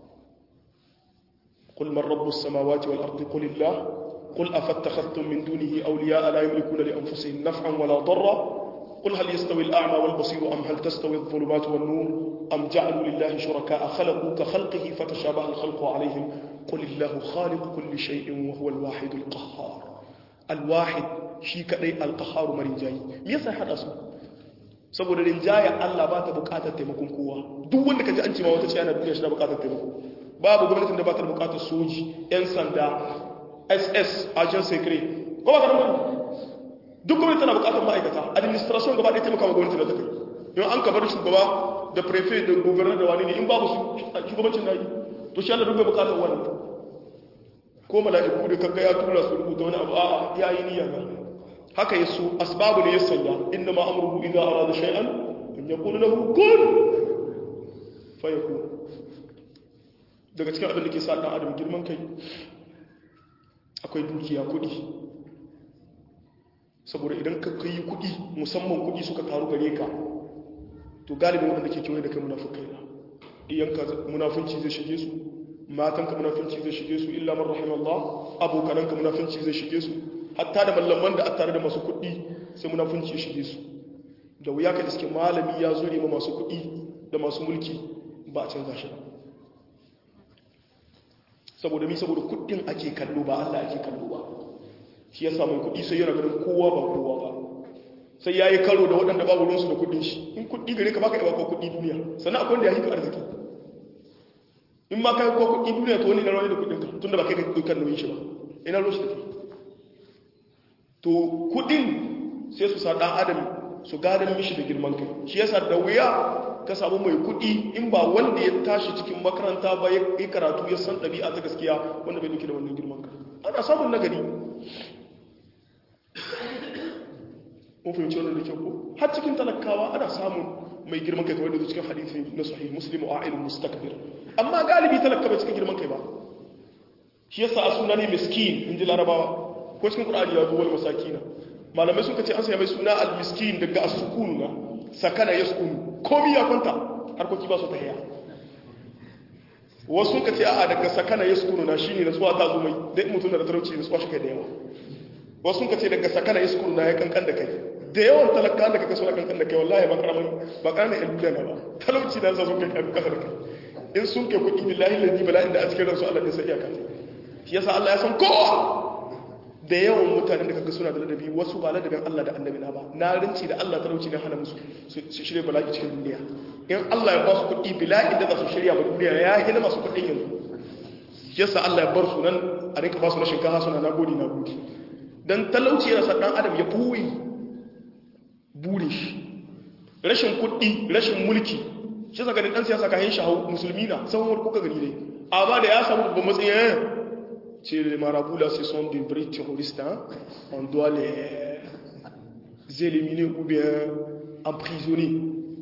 qul man rabbus samawati wal ardi qul illah qul afattakhadtum min dunihi awliya'a la yamlikuna li anfusihim naf'an wala darra قل هل يستوي الأعمى والبصير أم هل تستوي الظلمات والنور أم جعلوا لله شركاء خلقوا كخلقه فتشابه الخلق عليهم قل الله خالق كل شيء وهو الواحد القهار الواحد شي كدai القهار مرجاي me yasa hada su saboda rinjaya Allah ba ta bukatar taimakon kowa duk wanda kaji an ce ma wata ce ana duniya shi da bukatar taimako babu gwamnatin da ba ta bukatar soji yan sanda SS agent secret ko ba ka nan duk gwamnati tana bukatar ma'aikata administration gaba ɗaya taimaka wa gwamnati da ta kai yau an kabar shugaba da prefet da governor da wani ne in babu su shugabancin na yi to shi Allah duk bai bukatar wannan ko mala'iku da kaga ya tura su rubuta wani abu a'a ya yi niyya ga haka yaso asbabu ne ya sanya inna ma amruhu idza arada shay'an an yaqulu lahu kun fayakun daga cikin abin da ke sa dan adam girman kai akwai dukiya kudi saboda idan ka kai kuɗi musamman kuɗi suka taru gare ka to galibin waɗanda ke kewaye da kai munafukai na iyanka munafunci zai shige su matanka munafunci zai shige su illa man rahimallah abokananka munafunci zai shige su hatta da mallaman da a tare da masu kuɗi sai munafunci ya shige su da wuya ka iske malami ya zure ma masu kuɗi da masu mulki ba a canza shi saboda mi saboda kuɗin ake kallo ba Allah ake kallo ba shi ya samu kuɗi sai yana ganin kowa ba kowa ba sai ya yi karo da waɗanda babu ruwansu da kuɗin shi in kuɗi gare ka baka yi ba kuɗi duniya sannan akwai wanda ya hika arziki in ma kai ko kuɗi duniya to wani na rawani da kuɗin ka tun da ba kai ka kan nauyin shi ba ina ruwan shi da to kuɗin sai su sa ɗan adam su gadon mishi da girman kai shi yasa da wuya ka samu mai kuɗi in ba wanda ya tashi cikin makaranta ba ya yi karatu ya san ɗabi'a ta gaskiya wanda bai duke da wannan girman kai ana samun nagari mun fahimci wannan da kyau ko har cikin talakawa ana samun mai girman kai kawai da cikin hadisi na sahih muslim wa a'ilun mustakbir amma galibi talaka bai cikin girman kai ba shi yasa a suna ne miskin in ji larabawa ko cikin qur'ani ya zo wal masakina malamai suka ce an sanya mai suna al miskin daga as-sukun na sakana yaskun komi ya kwanta harkoki ba su ta haya wasu suka ce a'a daga sakana yaskun na shine nasuwa ta zo mai dai mutum da talauci nasuwa shi kai da yawa wasu suka ce daga sakana yaskun na ya kankan da kai da yawan talaka da kaka suna kankan da kai wallahi ba karamin ba karamin yan duniya ba talauci na sa sun kai kan kasar kai in sun kai kuɗi billahi lalli bala'in da a cikin ransu Allah ne sai iyaka shi yasa Allah ya san kowa da yawan mutanen da kaga suna da ladabi wasu ba ladabin Allah da annabi na ba na rinci da Allah talauci ne hana musu su shirya bala'i cikin duniya in Allah ya ba su kuɗi bila'i da za su shirya ba duniya ya hina masu kuɗin yanzu yasa Allah ya bar su nan a rinka ba su na shinkafa suna na gode na gode dan talauci yana sa dan adam ya buwi burin shi rashin kuɗi rashin mulki shi saka da ɗan siyasa kayan shahu musulmi na sauran wani kuka gani dai amma da ya samu babban matsayin c'est les marabouts là ce sont des vrais terroristes hein? on doit les éliminer ou bien emprisonner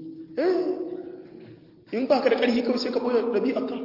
in ba ka da ƙarfi kawai sai ka ɓoye ɗabi'arka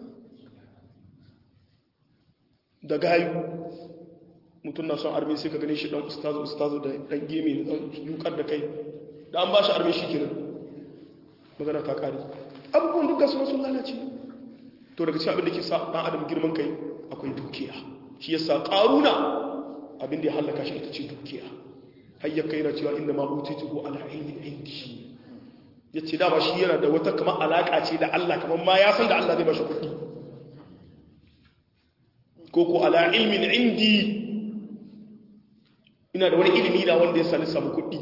da gayu mutum na son armi sai ka gane shi ɗan ustazu ustazu da ɗan gemi da ɗan yukar da kai da an ba shi armi shi kenan magana ta ƙari abubuwan duka suna sun lalace to daga cikin abin da ke sa ɗan adam girman kai akwai dukiya shi yasa ƙaruna abin da ya hallaka shi ita ce dukiya hayyar kai na cewa inda ma utitu ko ala ilmin indi ya ce dama shi yana da wata kamar alaƙa ce da Allah kamar ma ya san da Allah zai ba shi kuɗi ko ko ala ilmin indi ina da wani ilimi na wanda ya sani samu kuɗi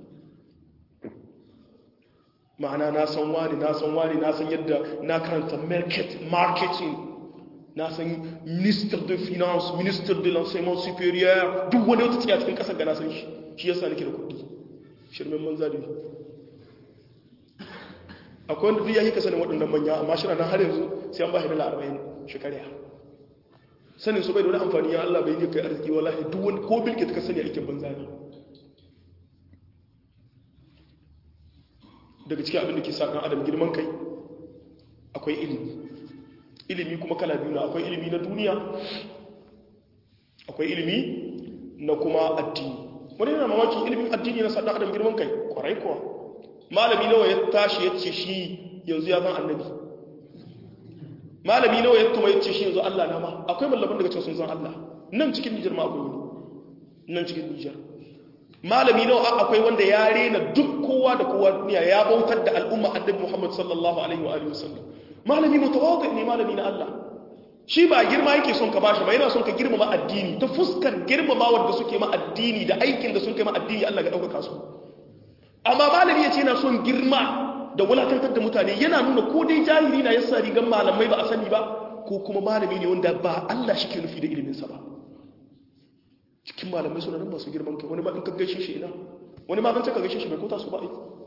ma'ana na san wani na san wani na san yadda na karanta marketing na san minister de finance minister de l'enseignement supérieur duk wani wata tsaya cikin kasar ga na san shi shi yasa nake da kuɗi shirmen manza da akwai wanda duk ya yi ka sanin waɗannan manya amma shi na har yanzu sai an ba shi dala arba'in shekariya sanin su bai da wani amfani ya Allah bai yi kai arziki wallahi duk wani ko bilke ta ka sani aikin banza ne daga cikin abin da ke sa ɗan adam girman kai akwai ilimi ilimi kuma kala biyu na akwai ilimi na duniya akwai ilimi na kuma addini wani yana mamakin ilimin addini na sa ɗan adam girman kai kwarai kuwa malami nawa ya tashi ya ce shi yanzu ya zan annabi malami nawa ya tuma ya ce shi yanzu Allah na ma akwai mallaban daga cikin sun san Allah nan cikin Nijar ma akwai wani nan cikin Nijar malami nawa akwai wanda ya rena duk kowa da kowa duniya ya bautar da al'umma annabi Muhammad sallallahu alaihi wa alihi wasallam malami mutawadi ne malami na Allah shi ba girma yake son ka bashi ba yana son ka girmama addini ta fuskar girmama wanda suke ma addini da aikin da sun kai ma addini Allah ga dauka su amma malami yace yana son girma da wulakantar da mutane yana nuna ko dai jahili na yasa rigan malamai ba a sani ba ko kuma malami ne wanda ba Allah shi ke nufi da iliminsa ba cikin malamai suna nan masu girman kai wani ma in ka gaishe shi ina wani ma kan ka gaishe shi bai kota su ba ai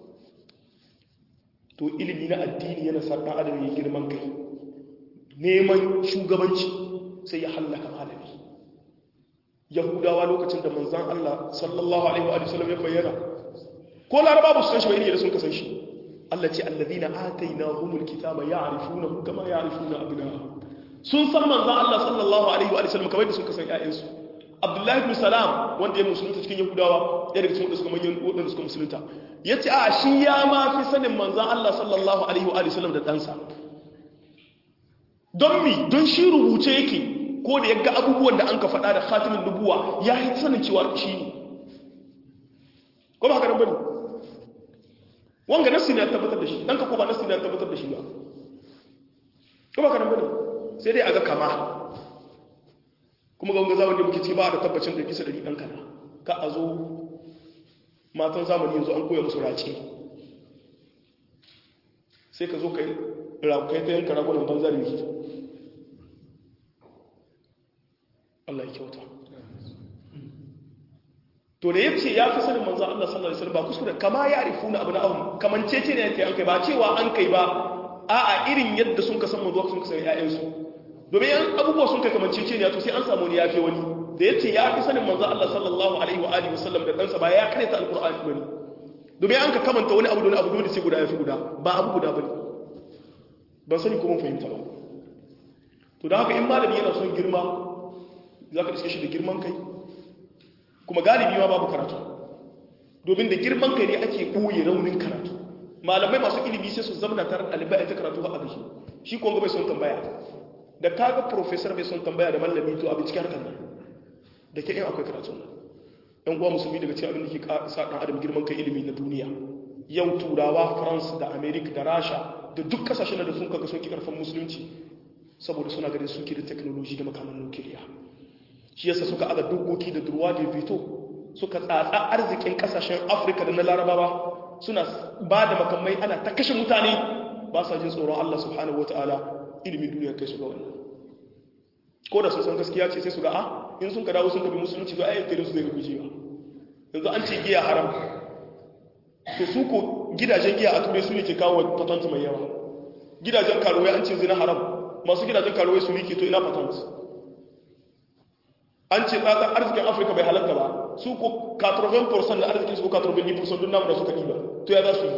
to ilimi na addini yana sa dan adam ya girman kai neman shugabanci sai ya hallaka malami yahudawa lokacin da manzan Allah sallallahu alaihi wa sallam ya bayyana ko laraba ba su san shi ba irin da sun kasan shi Allah ce allazina atainahumul kitaba ya'rifunahu kama ya'rifuna abna'ahum sun san manzan Allah sallallahu alaihi wa sallam kamar da sun kasan ƴaƴansu abdullahi ibn salam wanda ya musulunta cikin yahudawa ya daga cikin wadanda suka manyan wadanda suka musulunta ya ce a shi ya ma fi sanin manzan Allah sallallahu alaihi wa sallam da ɗansa don mi don shi rubuce yake ko da ya ga abubuwan da an ka faɗa da khatimin nubuwa ya yi sanin cewa shi ne ko ba haka nan bane wanga nassi ne ya tabbatar da shi dan ka ko ba nassi ne ya tabbatar da shi ba ko ba haka nan bane sai dai a ga kama kuma ga wanga zamani da muke ciki ba da tabbacin da kisa da dan kana ka a zo matan zamani yanzu an koya musu raci sai ka zo kai rakai ta yanka ragunan banza da yake Allah ya kyauta to da yace ya fi sanin manzo Allah sallallahu alaihi wasallam ba kuskure kama ya rifuna abu na abu kaman cece ne yake an kai ba cewa an kai ba a'a irin yadda sun ka san manzo sun ka san ƴaƴan su domin yan abubuwa sun kai kaman cece ne to sai an samu ne yafi wani da yace ya fi sanin manzo Allah sallallahu alaihi wa alihi wasallam da kansa ba ya karanta alqur'ani bane domin an ka kamanta wani abu da wani abu dole sai guda yafi guda ba abu guda bane ban sani ko mun fahimta ba to da haka in malami yana son girma za ka iske shi da girman kai kuma galibi ma babu karatu domin da girman kai ne ake ɓoye raunin karatu malamai masu ilimi sai su zamana tare ɗalibai a ta karatu ba a da shi shi kuma bai son tambaya da kaga professor bai son tambaya da malami to abin cikin harkar nan da ke yin akwai karatu nan yan uwa musulmi daga cikin abin da ke sa ɗan adam girman kai ilimi na duniya yau turawa france da america da rasha da duk kasashen da sun kaga sun ki karfin musulunci saboda suna ganin suke da technology da makaman nukiliya shi yasa suka aga dokoki da durwa da fito suka tsatsa arzikin kasashen afirka da na larabawa suna ba da makamai ana ta kashe mutane ba sa jin tsoron allah subhanahu wa ta'ala ilimin duniya kai su ga wannan ko da sun san gaskiya ce sai su ga a in sun ka dawo sun kabi musulunci to ayyukan su zai rubuce ba yanzu an ce giya haram to su ko gidajen giya a turai su ne ke kawo patent mai yawa gidajen karuwai an ce zina haram masu gidajen karuwai su rike to ina patent an ce tsatsar arzikin afirka bai halatta ba su ko 80% da arzikin su ko 90% dun namu da suka ɗiba to ya za su yi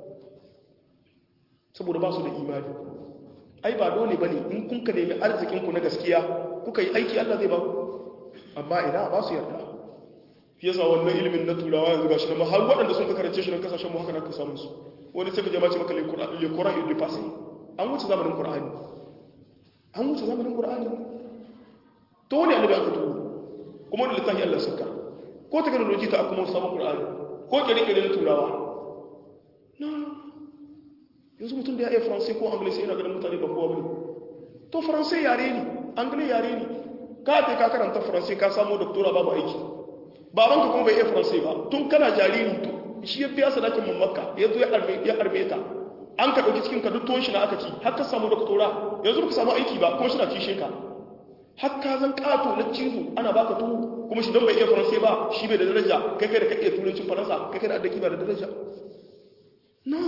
saboda ba su da imani ai ba dole ba ne in kun ka nemi arzikinku na gaskiya kuka yi aiki allah zai ba amma ina ba su yarda fiye sa wannan ilimin na turawa yanzu ga shi na har waɗanda sun ka karance shi na kasashen mu haka na ka samun su wani sai ka jama ce maka lekura il passé an wuce zamanin qur'ani an wuce zamanin qur'ani to wani annabi aka tuwo kuma wani littafi Allah suka ko technology ta kuma sabon Qur'ani ko kire-kire na turawa na yanzu mutum da ya iya faransai ko anglais yana ganin mutane ba kowa bane to faransai yare ne anglais yare ne ka ta ka karanta faransai ka samu doktora babu aiki baban ka kuma bai iya faransai ba tun kana jariri to shi ya biya sadakin mun makka ya zo ya arme ta an ka dauki cikin ka duk tuwon shi na aka ci har ka samu doktora yanzu ba ka samu aiki ba kuma shi na cishe ka har ka zan kato na cizo ana baka tuwo kuma shi don bai iya faransai ba shi bai da daraja kai kai da kake turancin faransa kai kai da addaki ba da daraja no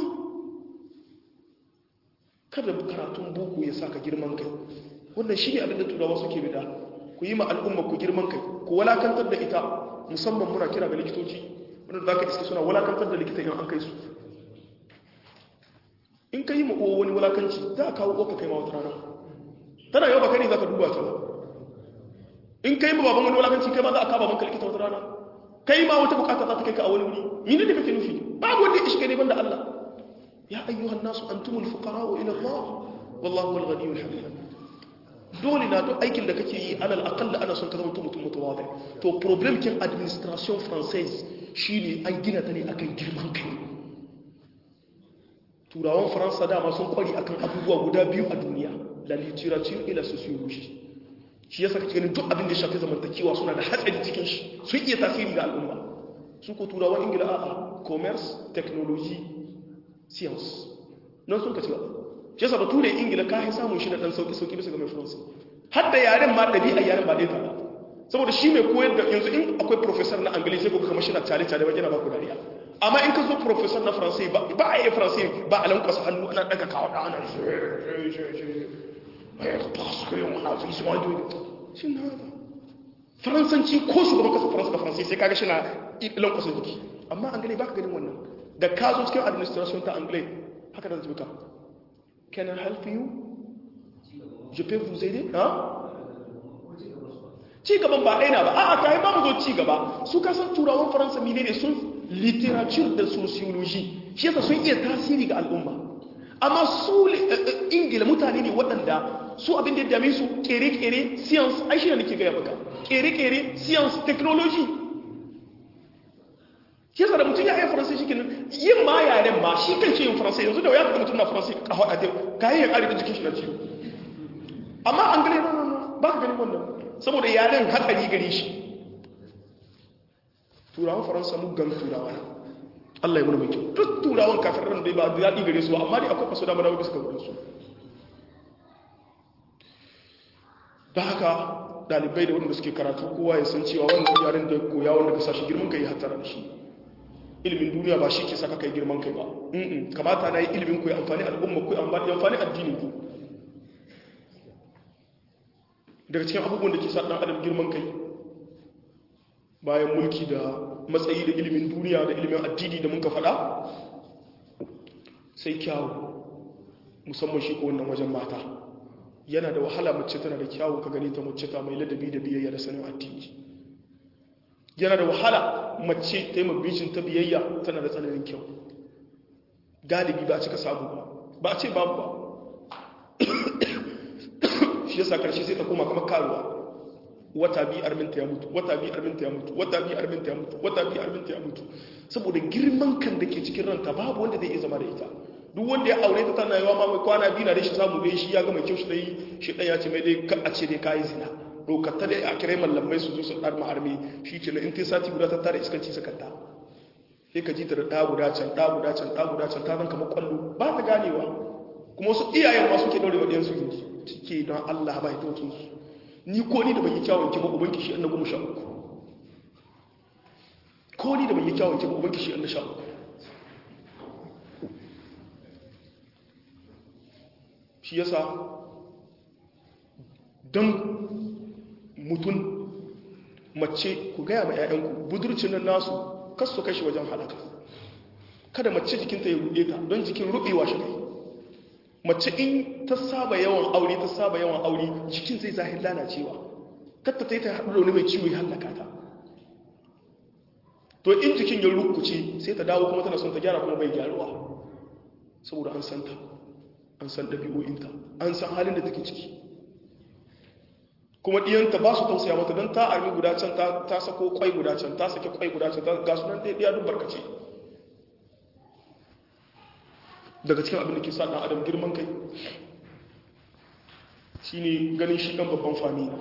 kada karatun boko ya saka girman kai wannan shi ne abinda turawa suke bida ku yi ma al'umma ku girman kai ku walakantar da ita musamman muna kira ga likitoci wanda za ka iske suna walakantar da likita in an kai su in ka yi ma uwa wani walakanci za a kawo ka kai ma wata rana tana yau ba kai ne za ka duba ta ba in kai ma baban wani walakanci kai ma za a kaba maka likita wata rana kai ma wata bukata za ta kai ka a wani wuri mini da kake nufi babu wanda ya ishi kai ne banda Allah ya ayyuhan nasu antumul fuqara'u ila Allah wallahu wal ghaniyul hamid dole na duk aikin da kake yi alal aqall ana son ka zama mutum mutawadi to problem kin administration française shine an gina ta ne akan girman kai turawan faransa dama sun kwari akan abubuwa guda biyu a duniya la literature et la sociologie shi yasa kake ganin duk abin da shafi zamantakewa suna da hatsari cikin shi sun iya tasiri ga al'umma su ko turawan ingila a'a commerce technology science nan sun kaci ba shi yasa bature ingila ka yi samun shi da dan sauki sauki bisa ga mai faransa har da yaren ma ɗabi'a yaren ba ɗaya ba saboda shi mai koyar da yanzu in akwai professor na angali sai ko kamar shi na tare tare ba yana ba ku dariya amma in ka zo professor na faransai ba ba a yi faransai ba a lankwasa hannu ana daga kawo da ana faransanci ko shugaban kasa faransa da faransai sai kaga shi na lankwasa jiki amma angali ba ka ganin wannan da ka zo cikin administration ta anglais haka da zai ka can I help you je peux vous aider hein ci gaban ba ɗaya na ba a'a kai ba mu zo ci gaba su ka san turawan faransa mine ne sun literature da sociology shi yasa sun iya tasiri ga al'umma amma su ingila mutane ne waɗanda su abin da ya dame su kere-kere science ai shi ne nake gaya maka kere-kere science technology shi yasa da mutum ya yi faransa shi kenan yin ma yaren ma shi kan ce yin faransa yanzu da ya ga mutum na faransa a haɗa ta kayan ya ƙari da jikin shi na ciwo amma an gane na ba ka gani wannan saboda yaren hatsari gare shi turawan faransa muggan turawa ne Allah ya mana mai kyau duk turawan kafin ran dai ba da daɗi gare su ba amma dai akwai kaso dama na bisa ga su da haka dalibai da wanda suke karatu kowa ya san cewa wannan yaren da ya koya wanda ka sashi girman kai hattara da shi ilimin duniya ba shi ke saka kai girman kai ba kamata na yi ilimin ku ya amfani al'umma ku ya amfani addinin ku daga cikin abubuwan da ke sa ɗan adam girman kai bayan mulki da matsayi da ilimin duniya da ilimin addini da muka faɗa sai kyawu musamman shi ko wannan wajen mata yana da wahala mace tana da kyawu ka gani ta mace ta mai ladabi da biyayya da sanin addini yana da wahala mace ta yi mabijin ta biyayya tana da tsananin kyau galibi ba a cika samu ba ba a ce babu ba shi yasa karshe sai ta koma kamar karuwa wata biyu arminta ya mutu wata biyu arminta ya mutu wata biyu arminta ya mutu wata biyu arminta ya mutu saboda girman kan da ke cikin ranta babu wanda zai iya zama da ita duk wanda ya aure ta tana yawa ma mai kwana biyu na da shi samu dai shi ya ga mai kyau shi dai shi dan ya ce mai dai ka a ce dai kayi zina dokar ta dai a kirai mallamai su zo su dar ma'armi shi ke na in ta sati guda ta tare iskanci sakanta sai ka ji ta da ɗa guda can ɗa guda can ɗa guda can ta zan kamar kwallo ba ta ganewa kuma wasu iyayen ma suke daure wa ɗiyansu gindi cike don Allah ba ya tautin su ni ko ni da ban yi kyawun ki ba ubanki shi annabi sha uku ko ni da ban yi kyawun ki ba ubanki shi annabi sha uku shi yasa don mutum mace ku gaya ma 'ya'yanku budurcin nan nasu kasu kashi wajen halaka kada mace jikinta ya ruɗe ta don jikin ruɓewa shi kai mace in ta saba yawan aure ta saba yawan aure jikin zai zahir lalacewa katta ta yi ta haɗu da wani mai ciwo ya hallaka ta to in jikin ya rukuce sai ta dawo kuma tana son ta gyara kuma bai gyaruwa saboda an san ta an san ɗabi'o'inta an san halin da take ciki kuma ɗiyanta ba su tausaya mata don ta armi guda can ta sako kwai guda can ta sake kwai guda can ga sunan ɗaya duk barkace daga cikin abin da ke sa ɗan adam girman kai shi ne ganin shi ɗan babban fami na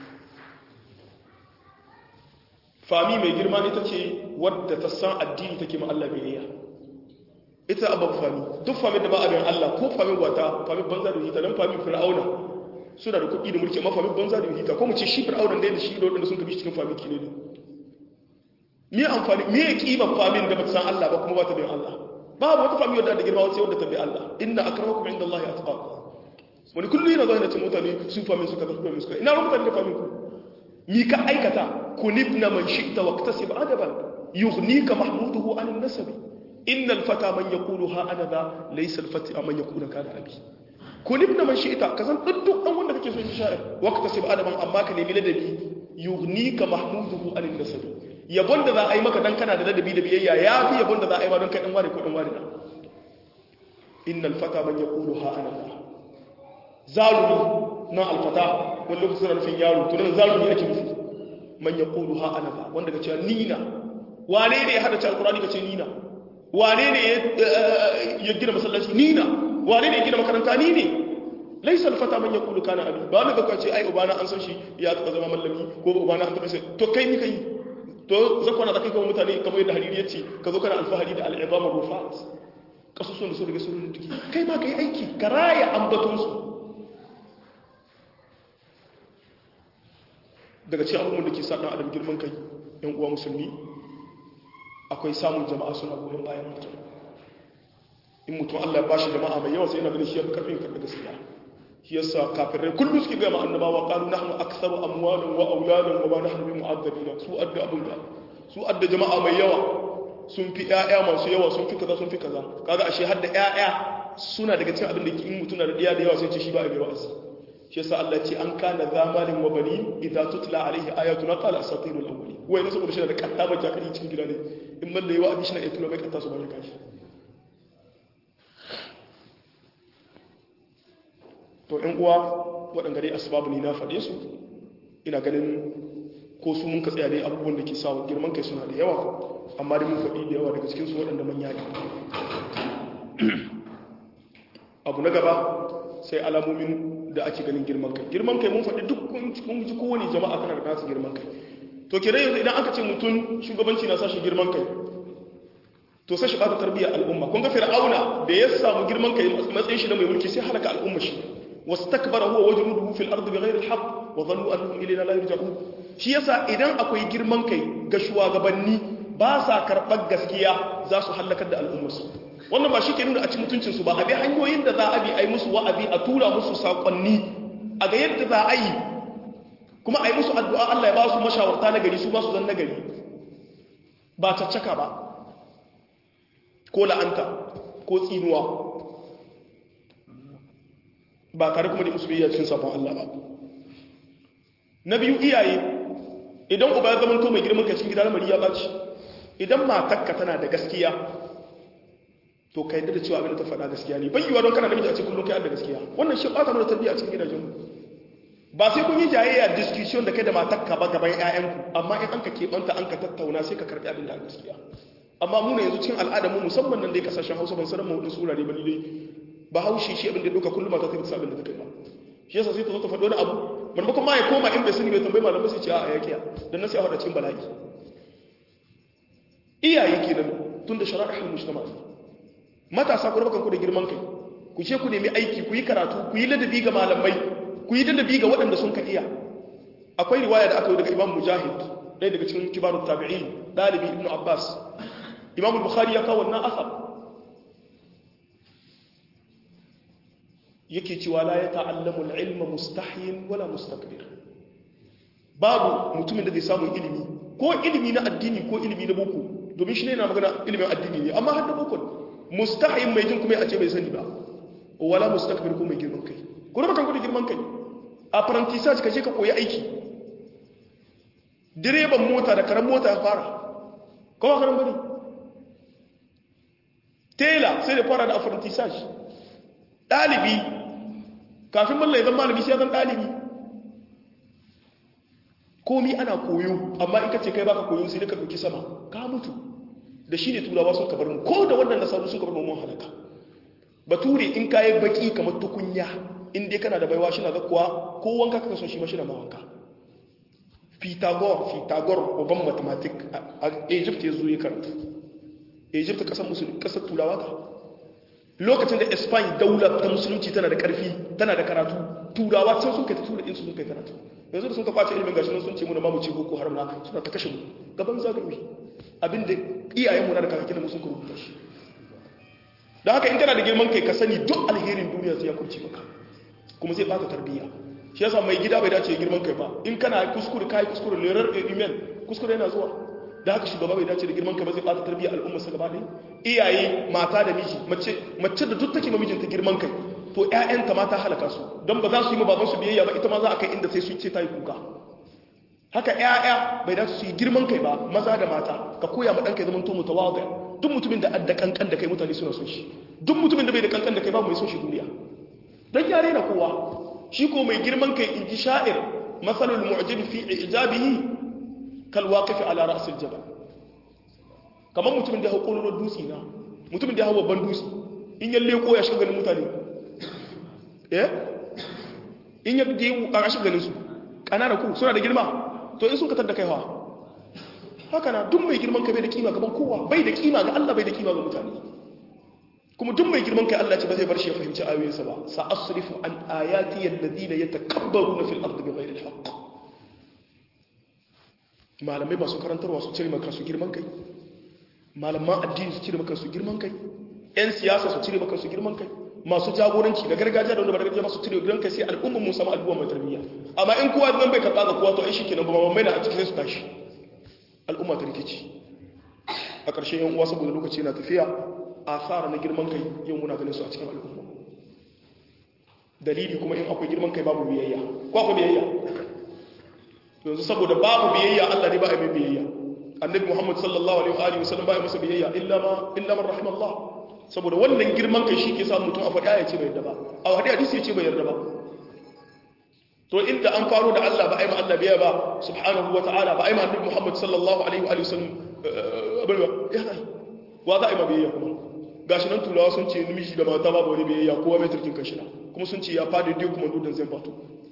fami mai girma ita ce wadda ta san addini take ma Allah biyayya ita abin fami duk fami da ba abin Allah ko fami wata fami banza da hita don fami fir'auna suna da kuɗi da mulki amma fami banza da hita ko mu ce shi fir'auna da shi da wadanda sun kabi cikin fami kine ne me amfani me ya kiban famin da ba ta san Allah ba kuma ba ta bin Allah babu wata fami wadda da girma wata wadda ta bi Allah inna akramakum inda Allah atqakum wani kullu yana zuwa yana ce mutane su famin suka zafi famin suka ina ran mutane da famin ku mi ka aikata kunibna man shi'ta waqtasib adaban yughnika mahmuduhu an an-nasab innal fata man yaqulu ha ana da laysa al-fata man yaqulu kana abi kunibna man shi'ta kazan duk dan wanda kake so in sha'ir waqtasib adaban amma ka nemi ladabi yughnika mahmuduhu an an-nasab yabon da za a yi maka dan kana da ladabi da biyayya ya fi yabon da za a yi ma don kai dan ware ko dan ware na innal fata man yaqulu ha ana da zalumi na alfata wani lokacin suna nufin yaro to nan zalumi ake nufi man yaqulu ha ana da wanda ka ce nina wane ne ya hada ta alqur'ani ka ce nina wane ne ya gina masallaci nina wane ne ya gina makaranta ni ne laisa alfata man yaqulu kana abi ba wanda ka ce ai ubana an san shi ya taba zama mallami ko ubana an taba sai to kai ni kai to zakwana da kai kuma mutane kamar yadda hariri ya ce ka zo kana alfahari da al'izama rufat kasusun da su daga sun duki kai ma kai aiki ka raya ambatonsu daga cikin abubuwan da ke sa ɗan adam girman kai yan uwa musulmi akwai samun jama'a suna goyon bayan mutum in mutum allah ya bashi jama'a mai yawa sai yana ganin shi ya fi karfin karɓi gaskiya shi yasa kafirai kullum suke gama annabawa qalu nahnu aktharu amwalan wa auladan wa ma nahnu bi mu'azzabina su adda abun da su adda jama'a mai yawa sun fi ƴaƴa masu yawa sun fi kaza sun fi kaza kaga ashe har da ƴaƴa suna daga cikin abin da in mutum na da ɗiya da yawa sai ce shi ba a bai wa'azi shi yasa Allah ce an kana zamalin wa bani idza tutla alaihi ayatuna qala asatirul awwalin wai ne saboda shi da katta ba jakari cikin gida ne in man da yawa abin shi na iya tura mai katta su ba kashi to ɗan uwa waɗanda dai asbabu ne na faɗe su ina ganin ko su mun ka tsaya dai abubuwan da ke sa girman kai suna da yawa amma dai mun faɗi da yawa daga cikin su waɗanda manya ne abu na gaba sai alamomin da ake ganin girman kai girman kai mun faɗi duk kun ji kowane jama'a kana da nasu girman kai to kira yanzu idan aka ce mutum shugabanci na sashi girman kai to sai shi bata tarbiyyar al'umma kun ga fir'auna da ya samu girman kai matsayin shi da mai mulki sai halaka al'umma shi wastakbara huwa wajnuduhu fil ardi bighayri al-haqq wa dhannu annahum ilayna la yarji'un shi yasa idan akwai girman kai ga shugabanni ba sa karɓar gaskiya za su halakar da al'ummarsu wannan ba shi ke nuna a ci mutuncinsu ba a bi hanyoyin da za a bi a yi musu wa'azi a tura musu saƙonni a ga yadda za a yi kuma a yi musu addu'a Allah ya ba su mashawarta na gari su ba su zan na gari ba caccaka ba ko la'anta ko tsinuwa ba tare kuma da musu biyayya cikin sabon Allah ba na biyu iyaye idan uba ya zama to mai girman ka cikin gida lamari ya ɓaci idan matakka tana da gaskiya to ka yadda da cewa abin da ta faɗa gaskiya ne bayyuwa don kana namiji a cikin kullum kai da gaskiya wannan shi ɓata mana tarbiyya a cikin gidajenmu ba sai kun yi jayayya discussion da kai da matakka ba gaban ƴaƴanku amma in an ka keɓanta an ka tattauna sai ka karɓi abin da gaskiya amma mu ne yanzu cikin al'adar mu musamman nan dai kasashen Hausa ban sanar mu wadin surare ba ni dai ba haushi shi abin da doka kullum mata ta bisa abin da ta kai ba shi yasa sai ta zo ta faɗo wani abu maimakon ma ya koma in bai sani bai tambayi malamai sai ce a yakiya dan nan sai a faɗa cikin bala'i iyaye kenan tun da shara'ihul mujtama matasa ku rabakan ku da girman kai ku ce ku nemi aiki ku yi karatu ku yi ladabi ga malamai ku yi ladabi ga waɗanda sun ka iya akwai riwaya da aka yi daga imam mujahid ɗaya daga cikin kibarun tabi'in ɗalibi ibn abbas imam bukhari ya kawo wannan asar yake cewa la ya ta'allamu al-ilma mustahyin wala mustakbir babu mutumin da zai samu ilimi ko ilimi na addini ko ilimi na boko domin shi ne na magana ilimin addini ne amma har da boko mustahyin mai jin kuma ya ce bai sani ba wala mustakbir ko mai girman kai ko da bakan ku da girman kai apprentissage ka je ka koyi aiki direban mota da karan mota ya fara kuma karan bane tela sai da fara da apprentissage dalibi kafin mallai zan malami sai zan dalibi komi ana koyo amma in ka ce kai baka koyo sai ka dauki sama ka mutu da shi ne turawa sun kabar mu ko da wannan nasaru sun kabar mu mun halaka bature in kayi baki kamar tukunya in dai kana da baiwa shi na zakkuwa ko wanka kaka son shi ma shi na mawanka Pythagore Pythagore uban mathematic a Egypt ya zo ya karatu Egypt kasar musulmi kasar turawa ta lokacin da Spain daular ta musulunci tana da karfi tana da karatu turawa can sun kai ta tura din su sun kai karatu yanzu da sun ka kwace ilimin gashi sun ce mu na mamu ce boko haram na suna ta kashe mu gaban zagaye abinda iyayen mu na da kakakin mu sun ka rubuta shi don haka in kana da girman kai ka sani duk alherin duniya sai ya kurce maka kuma zai baka tarbiyya shi yasa mai gida bai dace girman kai ba in kana kuskure kai kuskure lerar email kuskure yana zuwa da haka shugaba bai dace da girman kai ba zai bata tarbiyya al'umma sa gaba ɗaya iyaye mata da miji mace mace da duk take ma mijinta girman kai to ƴaƴanta ma ta halaka su don ba za su yi ma baban su biyayya ba ita ma za a kai inda sai su ce ta yi kuka haka ƴaƴa bai dace su yi girman kai ba maza da mata ka koya ma ɗanka ya zama to mutawadi duk mutumin da adda kankan da kai mutane suna son shi duk mutumin da bai da kankan da kai ba mai son shi duniya dan yare na kowa shi ko mai girman kai in ji sha'ir masalul mu'jib fi ijabihi kal waqif ala ra's al jabal kamar mutumin da ya hawo kolon dutse na mutumin da ya hawo babban dutse in ya leko ya shiga ganin mutane eh in ya je a shiga ganin su kanana ku suna da girma to in sun katar da kai hawa haka na duk mai girman kai bai da kima gaban kowa bai da kima ga Allah bai da kima ga mutane kuma duk mai girman kai Allah ce ba zai bar shi ya fahimci ayoyinsa ba sa asrifu an ayati alladhina yatakabbaruna fil ardi bighayri alhaq malamai masu karantarwa su cire maka su girman kai malaman addini su cire maka su girman kai yan siyasa su cire maka su girman kai masu jagoranci da gargajiya da wanda ba gargajiya masu cire girman kai sai al'umma mun samu al'umma mai tarbiyya amma in kowa nan bai karɓa ga kowa to ai shikenan ba mai na a cikin su tashi al'umma ta rikici a ƙarshen yan uwa saboda lokaci na tafiya asara na girman kai yau muna ganin su a cikin al'umma dalili kuma in akwai girman kai babu biyayya ko akwai biyayya yanzu saboda babu biyayya Allah ne ba a mai biyayya annabi Muhammad sallallahu alaihi wa sallam ba ya masa biyayya illa ma illa man rahimallah saboda wannan girman kai shi ke sa mutum a faɗi ya ce bai yarda ba a wadi hadisi ya ce bai yarda ba to inda an faro da Allah ba a yi ma Allah biyayya ba subhanahu wa ta'ala ba a yi ma annabi Muhammad sallallahu alaihi wa sallam abin ba ya zai wa za a yi ma biyayya kuma gashi nan turawa sun ce namiji da mata babu wani biyayya kowa mai turkin kashi na kuma sun ce ya fadi dai kuma dudan zai fato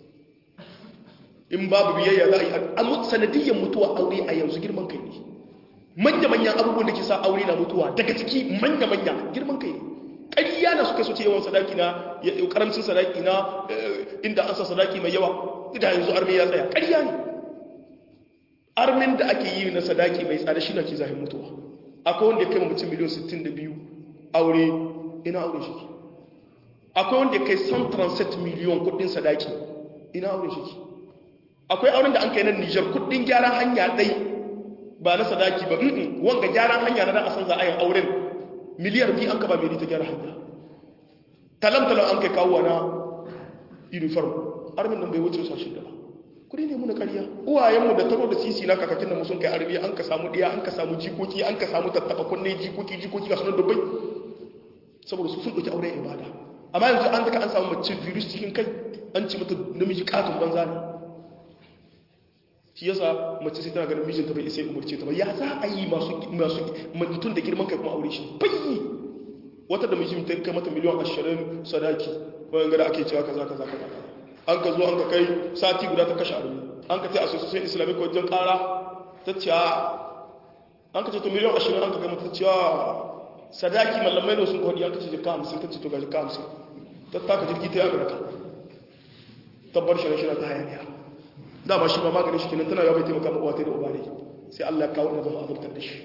in babu biyayya za a yi a sanadiyyar mutuwa aure a yanzu girman kai ne manya-manyan abubuwan da ke sa aure na mutuwa daga ciki manya-manya girman kai ne ƙariya na suka so ce yawan sadaki na karamcin sadaki na inda an sa sadaki mai yawa da yanzu armi ya tsaya ƙariya ne armin da ake yi na sadaki mai tsada shi na ke zahin mutuwa akwai wanda ya kai mutum miliyan 62 aure ina aure shi ke akwai wanda ya kai 137 miliyan kudin sadaki ina aure shi ke akwai auren da an kai na nijar kudin gyaran hanya ɗai ba na sadaki ba wanga gyaran hanya na da a san za a yin auren miliyar biyu an kaba mili ta gyara hanya talam-talam an kai kawo na uniform armin nan bai wuce sa shida ba kudi ne muna kariya uwayenmu da taro da sisi na kakakin da sun kai arbi an ka samu ɗiya an ka samu jikoki an ka samu tattaba kunne jikoki jikoki ga sunan dubbai saboda su sun ɗauki auren ibada amma yanzu an daga an samu mace virus cikin kai an ci mata namiji katon banza ne shi yasa mace sai tana ganin mijinta bai isa ya umarce ta ba ya za a yi masu masu mutum da girman kai kuma aure shi bai wata da mijin ta kai mata miliyan ashirin sadaki wayan gada ake cewa kaza kaza kaza an ka zo an ka kai sati guda ta kashe arumi an ka ce a sosai islamic wajen kara ta ce an ka ce to miliyan ashirin an ka kai mata cewa sadaki mallamai da sun kawai an ka ce jika hamsin ta ce to ga jika hamsin ta taka jirgi ta yi amurka tabbar shirye-shirye ta hayaniya dama shi ba maganin shi kenan tana yawan taimaka mawa ta da uba ne sai Allah ya kawo na zama azabtar da shi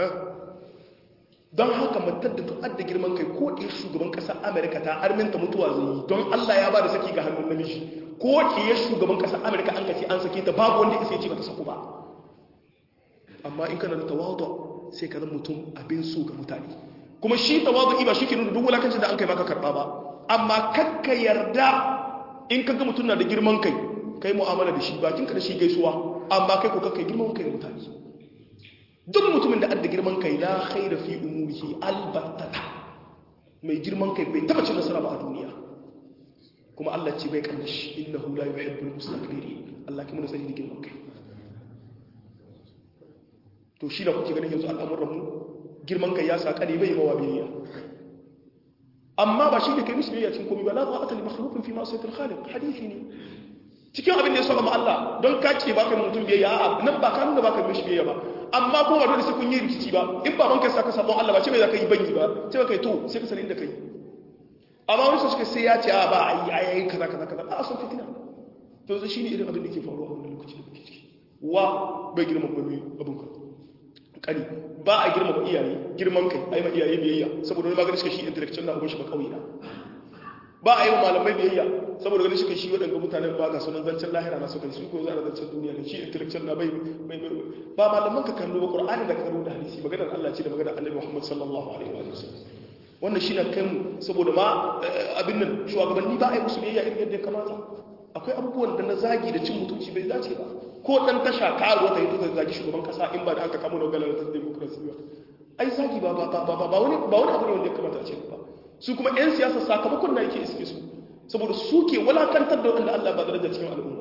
don haka matar da tu'ad da girman kai ko ɗaya shugaban ƙasar amerika ta arminta mutuwa zai yi don Allah ya ba da saki ga hannun namiji ko ɗaya shugaban ƙasar amerika an kace an sake ta babu wanda isa ya ce ba ta saku ba amma in kana da tawadu sai ka zama mutum abin so ga mutane kuma shi tawadu ba shi ke nuna duk wulakancin da an kai maka karɓa ba amma kakka yarda in ka ga mutum na da girman kai kai mu'amala da shi bakinka da shi gaisuwa amma kai ko kai girman kai da mutane duk mutumin da adda girman kai la khaira fi umurihi albattata mai girman kai bai taba cin nasara ba a duniya kuma Allah ce bai kanna shi innahu la yuhibbul mustakbirin Allah kuma na sani da girman kai to shi da kuke ganin yanzu al'amuran mu girman kai ya saka ne bai mawa biyayya amma ba shi da kai musu biyayya cikin komai ba la ta'ata li makhluqin fi ma'siyatil khaliq hadisi ne cikin abin da ya saba ma Allah don ka ce baka mutum biyayya a'a nan ba ka nuna baka mishi biyayya ba amma ko ba dole sai kun yi rikici ba in baban ka saka sabon Allah ba ce bai za ka yi banyi ba ce kai to sai ka sani inda kai amma wani su suka sai ya ce a ba a yi ayayi kaza kaza kaza a son fitina to yanzu shine irin abin da ke faruwa a wannan lokaci da muke ciki wa bai girma ba mai abin ka kani ba a girma ba iyaye girman kai ai ma iyaye biyayya saboda wani magana suka shi intellectual na abin shi ba kauye na ba a yi wa malamai biyayya saboda ganin shi shi waɗanda mutanen ba ga sunan zancen lahira na suka su ko za a zancen duniya ne shi intellectual na bai bai ba malaman ka kallo ba qur'ani da kallo da hadisi maganar Allah ce da maganar Annabi Muhammad sallallahu alaihi wa sallam wannan shi na kai mu saboda ma abin nan shugabanni ba a yi musu biyayya irin yadda ya kamata akwai abubuwan da na zagi da cin mutunci bai dace ba ko dan tasha karuwa ta yi ta zagi shugaban kasa in ba da aka kamo da galar ta demokrasi ba ai zagi ba ba ba ba wani ba wani abu ne wanda ya kamata a ce ba su kuma 'yan siyasa sakamakon na yake iske su saboda su ke walakantar da wanda Allah ba daraja cikin al'umma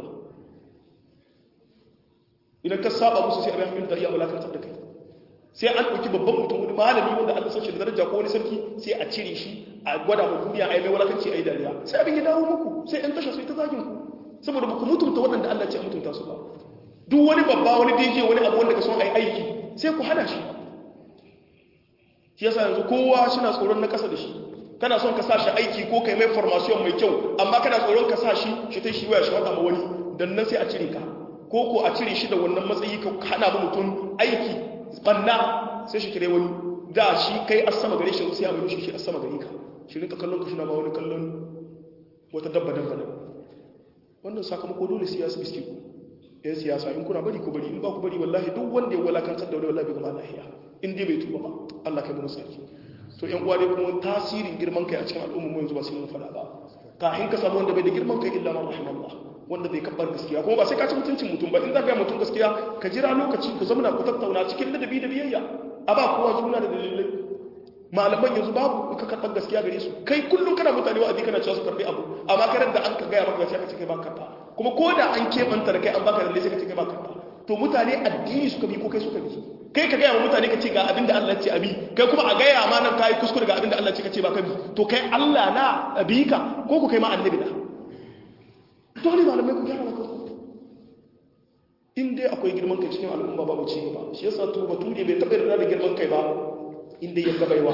idan ka saba musu sai abin hamil da iya walakantar da kai sai an ɗauki babban mutum wani malami wanda Allah san shi da daraja ko wani sarki sai a cire shi a gwada mu duniya a yi mai walakanci a yi dariya sai abin ya dawo muku sai 'yan tasha sai ta zagin ku saboda ba ku mutunta waɗanda Allah ce a mutunta su ba duk wani babba wani DJ wani abu wanda ka son a yi aiki sai ku hana shi shi yasa yanzu kowa shi na tsoron na ƙasa da shi kana son ka sa shi aiki ko kai mai formation mai kyau amma kana tsoron ka sa shi shi ta shi waya shi wata ma wani dan nan sai a cire ka ko ko a cire shi da wannan matsayi ka hana mu mutum aiki banna sai shi kire wani da shi kai asama gare shi sai a mai shi shi asama gare ka shi rinka kallon ka shi na ba wani kallon wata dabba dabba wannan sakamako dole siyasa biski ku yan siyasa in kuna bari ku bari in ba ku bari wallahi duk wanda ya walakantar da wani wallahi bai gama lahiya in dai bai tuba ba Allah kai mu sarki to yan uwa dai kuma tasirin girman kai a cikin al'umma mu yanzu ba sai mun fada ba kafin ka samu wanda bai da girman kai illa man rahimallah wanda zai kabbar gaskiya kuma ba sai ka ci mutuncin mutum ba in za ka yi mutum gaskiya ka jira lokaci ku zamana ku tattauna cikin ladabi da biyayya a ba kowa juna da dalilai malaman yanzu babu ka karɓar gaskiya gare su kai kullum kana mutane wa'azi kana cewa su karɓi abu amma karar da an ka gaya maka gaskiya ka ce kai ba karɓa kuma ko da an keɓanta da kai an baka dalilai sai ka ce kai ba karɓa to mutane addini suka bi ko kai suka bi kai ka gaya wa mutane ka ce ga abin da Allah ce abi kai kuma a gaya ma nan kai kuskure ga abin da Allah ce ka ce ba ka bi to kai Allah na abi ka ko ku kai ma annabi na dole malamai ku gyara maka in dai akwai girman kai cikin al'umma babu ci gaba shi yasa to bature bai taɓa yarda da girman kai ba inda ya gabaiwa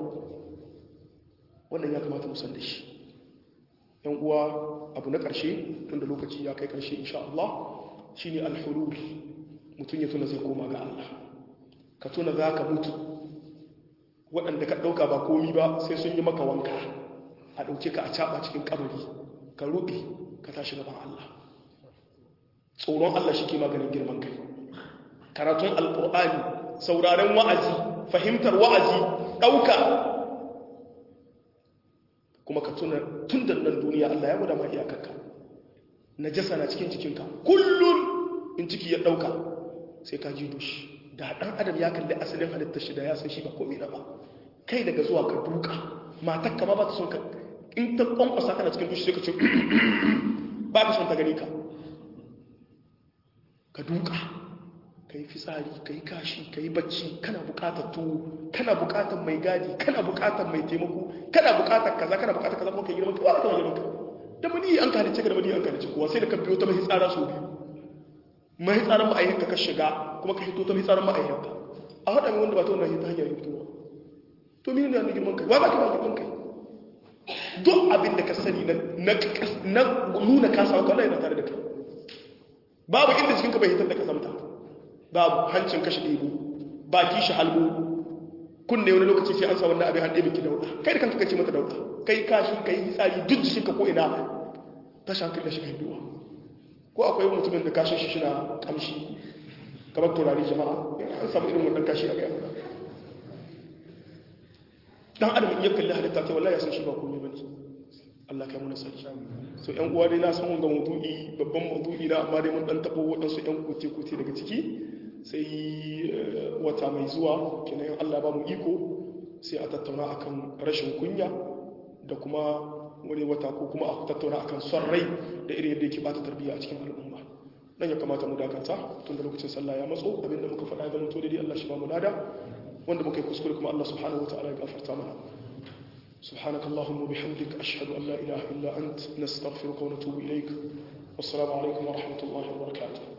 wannan ya kamata musan da shi yan uwa abu na ƙarshe tun da lokaci ya kai ƙarshe insha Allah shi ne alhulul mutum ya tuna zai koma ga Allah ka tuna za ka mutu waɗanda ka ɗauka ba komi ba sai sun yi maka wanka a ɗauke ka a caɓa cikin ƙabari ka ruɓe ka tashi gaban Allah tsoron Allah shi ke maganin girman kai karatun alƙur'ani sauraren wa'azi fahimtar wa'azi ɗauka kuma ka tuna tun da nan duniya Allah ya guda ma iyakarka najasa na cikin cikinka kullum in ciki ya ɗauka sai ka ji dushi da ɗan adam ya kalli asalin halittar shi da ya san shi ba komai na ba kai daga zuwa ka duka matar kama ba ta son ka in ta kwankwasa kana cikin dushi sai ka ce ba ta son ta gani ka ka duka ka yi fitsari ka yi kashi ka yi bacci kana bukatar tuwo kana bukatar mai gadi kana bukatar mai taimako kana bukatar kaza kana bukatar kaza kuma ka yi girman kowa ka girman ka da mani an ka halice ka da mani an ka halice kowa sai da ka biyo ta mai tsara so biyu mai tsaran ma'ayyanka ka shiga kuma ka hito ta mai tsaran ma'ayyanka a haɗa mai wanda ba ta wannan ta hanyar fitowa to mini ne girman kai wa ba ka ba girman kai duk abin da ka sani na nuna kasa ka Allah yana tare da kai babu inda jikinka bai hitar da kasamta babu hancin kashi ɗebo baki shi halbo kunne wani lokaci sai an sa wannan abin hannu biki dauɗa kai da kanka kace mata dauɗa kai kashi kai tsari duk jikinka ko ina ta shankar da shi kai duwa ko akwai mutumin da kashin shi shina kamshi kamar turare jama'a an samu irin wannan kashi a gaya mana dan adam in ya kalli halitta ta wallahi ya san shi ba komai bane Allah kai muna sarki so ƴan uwa dai na san wanga maudu'i babban maudu'i na amma dai mun dan tabo waɗansu ƴan kote kote daga ciki sai wata mai zuwa kenan Allah ba mu iko sai a tattauna akan rashin kunya da kuma wani wata ko kuma a tattauna akan son rai da irin yadda yake bata tarbiyya a cikin al'umma nan ya kamata mu dakanta tun da lokacin sallah ya matso abinda muka faɗa ga mutu daidai Allah shi ba mu lada wanda muka yi kuskure kuma Allah subhanahu wa ta'ala ya gafarta mana سبحانك اللهم وبحمدك أشهد أن لا إله إلا أنت نستغفرك ونتوب إليك والسلام عليكم ورحمة الله وبركاته